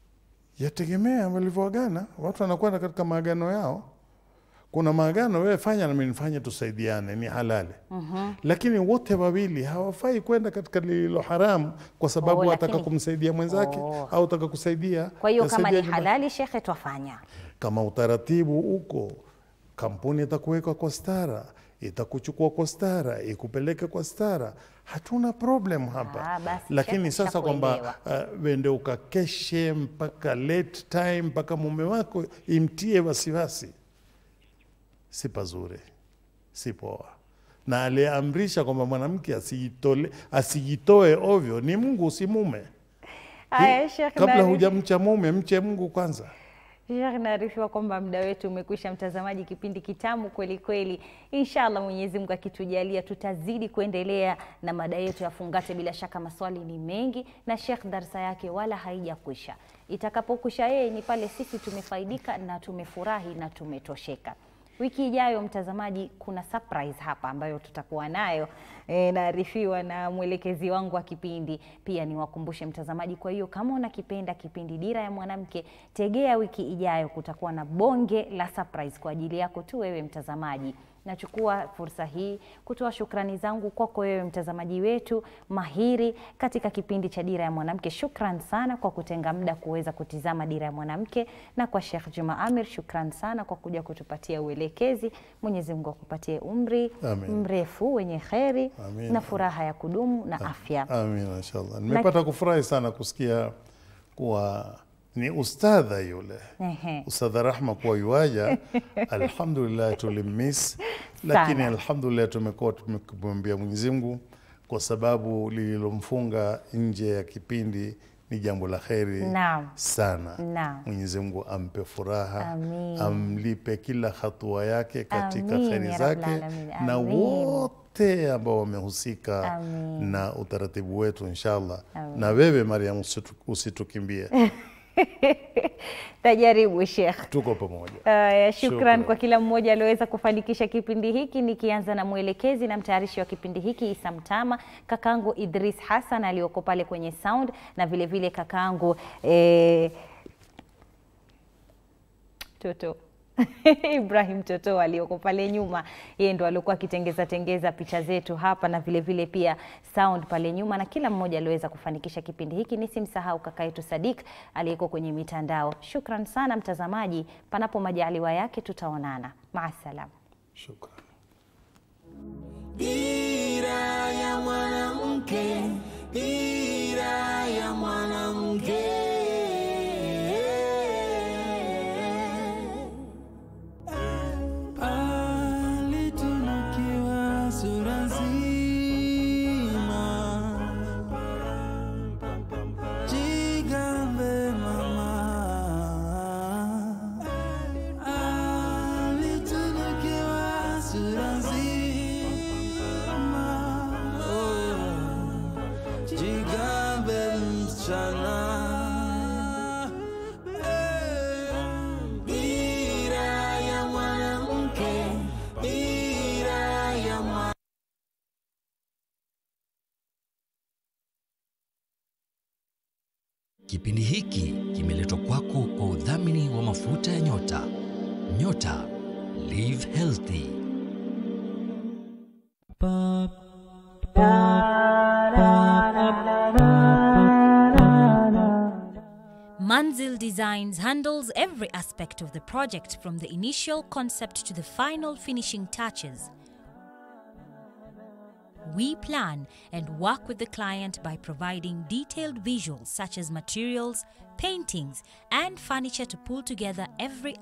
Yategemea walivyoagana. Watu wanakwenda katika maagano yao. Kuna maagano, wewe fanya na mimi nifanye, tusaidiane, ni halali. Mhm. Lakini wote wawili hawafai kwenda katika lililo haramu, kwa sababu Oh, ataka lakini- kumsaidia mwenzake Oh. au ataka kusaidia. Kwa hiyo kama yasaidia ni nyumbani. halali, shekhe, twafanya. Kama utaratibu uko, kampuni itakuweka kwa stara, itakuchukua kwa stara, ikupeleke kwa stara, hatuna problem hapa. Ah, basi, Lakini shekhe, sasa kwamba uh, wende ukakeshe mpaka late time mpaka mume wako imtie wasiwasi, si pazuri, si poa. Na aliyeamrisha kwamba mwanamke asijitole asijitoe ovyo ni Mungu, si mume. Haya, Sheikh, Kabla nani- hujamcha mume, mche Mungu kwanza. Sheikh, naarifiwa kwamba muda wetu umekwisha. Mtazamaji, kipindi kitamu kweli kweli. Inshallah Mwenyezi Mungu akitujalia, tutazidi kuendelea na mada yetu ya Fungate. Bila shaka maswali ni mengi na Sheikh darsa yake wala haijakwisha. Itakapokwisha yeye ni pale sisi tumefaidika na tumefurahi na tumetosheka. Wiki ijayo mtazamaji, kuna surprise hapa ambayo tutakuwa nayo e, naarifiwa na mwelekezi wangu wa kipindi. Pia niwakumbushe mtazamaji, kwa hiyo kama unakipenda kipindi Dira ya Mwanamke, tegea wiki ijayo, kutakuwa na bonge la surprise kwa ajili yako tu wewe mtazamaji. Nachukua fursa hii kutoa shukrani zangu kwako wewe mtazamaji wetu mahiri katika kipindi cha Dira ya Mwanamke. Shukran sana kwa kutenga muda kuweza kutizama Dira ya Mwanamke, na kwa Sheikh Juma Amir, shukran sana kwa kuja kutupatia uelekezi. Mwenyezi Mungu akupatie umri Amin. mrefu wenye kheri Amin. na furaha ya kudumu na afya. Amin, inshallah. Nimepata kufurahi sana kusikia kuwa ni ustadha yule Ehe. Ustadha Rahma kuwa yuaja. Alhamdulillah tulimmiss, lakini Sana. alhamdulillah tumekuwa tumemwambia Mwenyezi Mungu kwa sababu lililomfunga nje ya kipindi ni jambo la kheri Naam. sana. Naam. Mwenyezi Mungu ampe furaha, Amin. amlipe kila hatua yake katika Amin, kheri ya zake Rabbal Alamin. na Amin. wote ambao wamehusika Amin. na utaratibu wetu inshallah. Amin. Na wewe Mariam, usitu- usitukimbie, Tajaribu Sheikh. tuko pamoja. Uh, shukran Shukran. kwa kila mmoja alioweza kufanikisha kipindi hiki, nikianza na mwelekezi na mtayarishi wa kipindi hiki Isa Mtama, kakangu Idris Hassan aliyoko pale kwenye sound na vile vile kakangu eh, Toto Ibrahim Toto aliyoko pale nyuma, yeye ndo alikuwa akitengeza tengeza picha zetu hapa na vile vile pia sound pale nyuma, na kila mmoja aliweza kufanikisha kipindi hiki. Nisimsahau kaka yetu Sadik aliyeko kwenye mitandao. Shukran sana mtazamaji, panapo majaliwa yake tutaonana. Maasalam. Shukran. Dira ya mwanamke, dira ya mwanamke. Palitunukiwa sura nzima, jigambe mama. Alitunukiwa sura nzima, oh, jigambe msichana. Dira ya mwanamke, dira ya mwanamke. Kipindi hiki kimeletwa kwako kwa udhamini wa mafuta ya nyota. Nyota Live Healthy. Manzil Designs handles every aspect of the project from the initial concept to the final finishing touches. We plan and work with the client by providing detailed visuals such as materials, paintings, and furniture to pull together every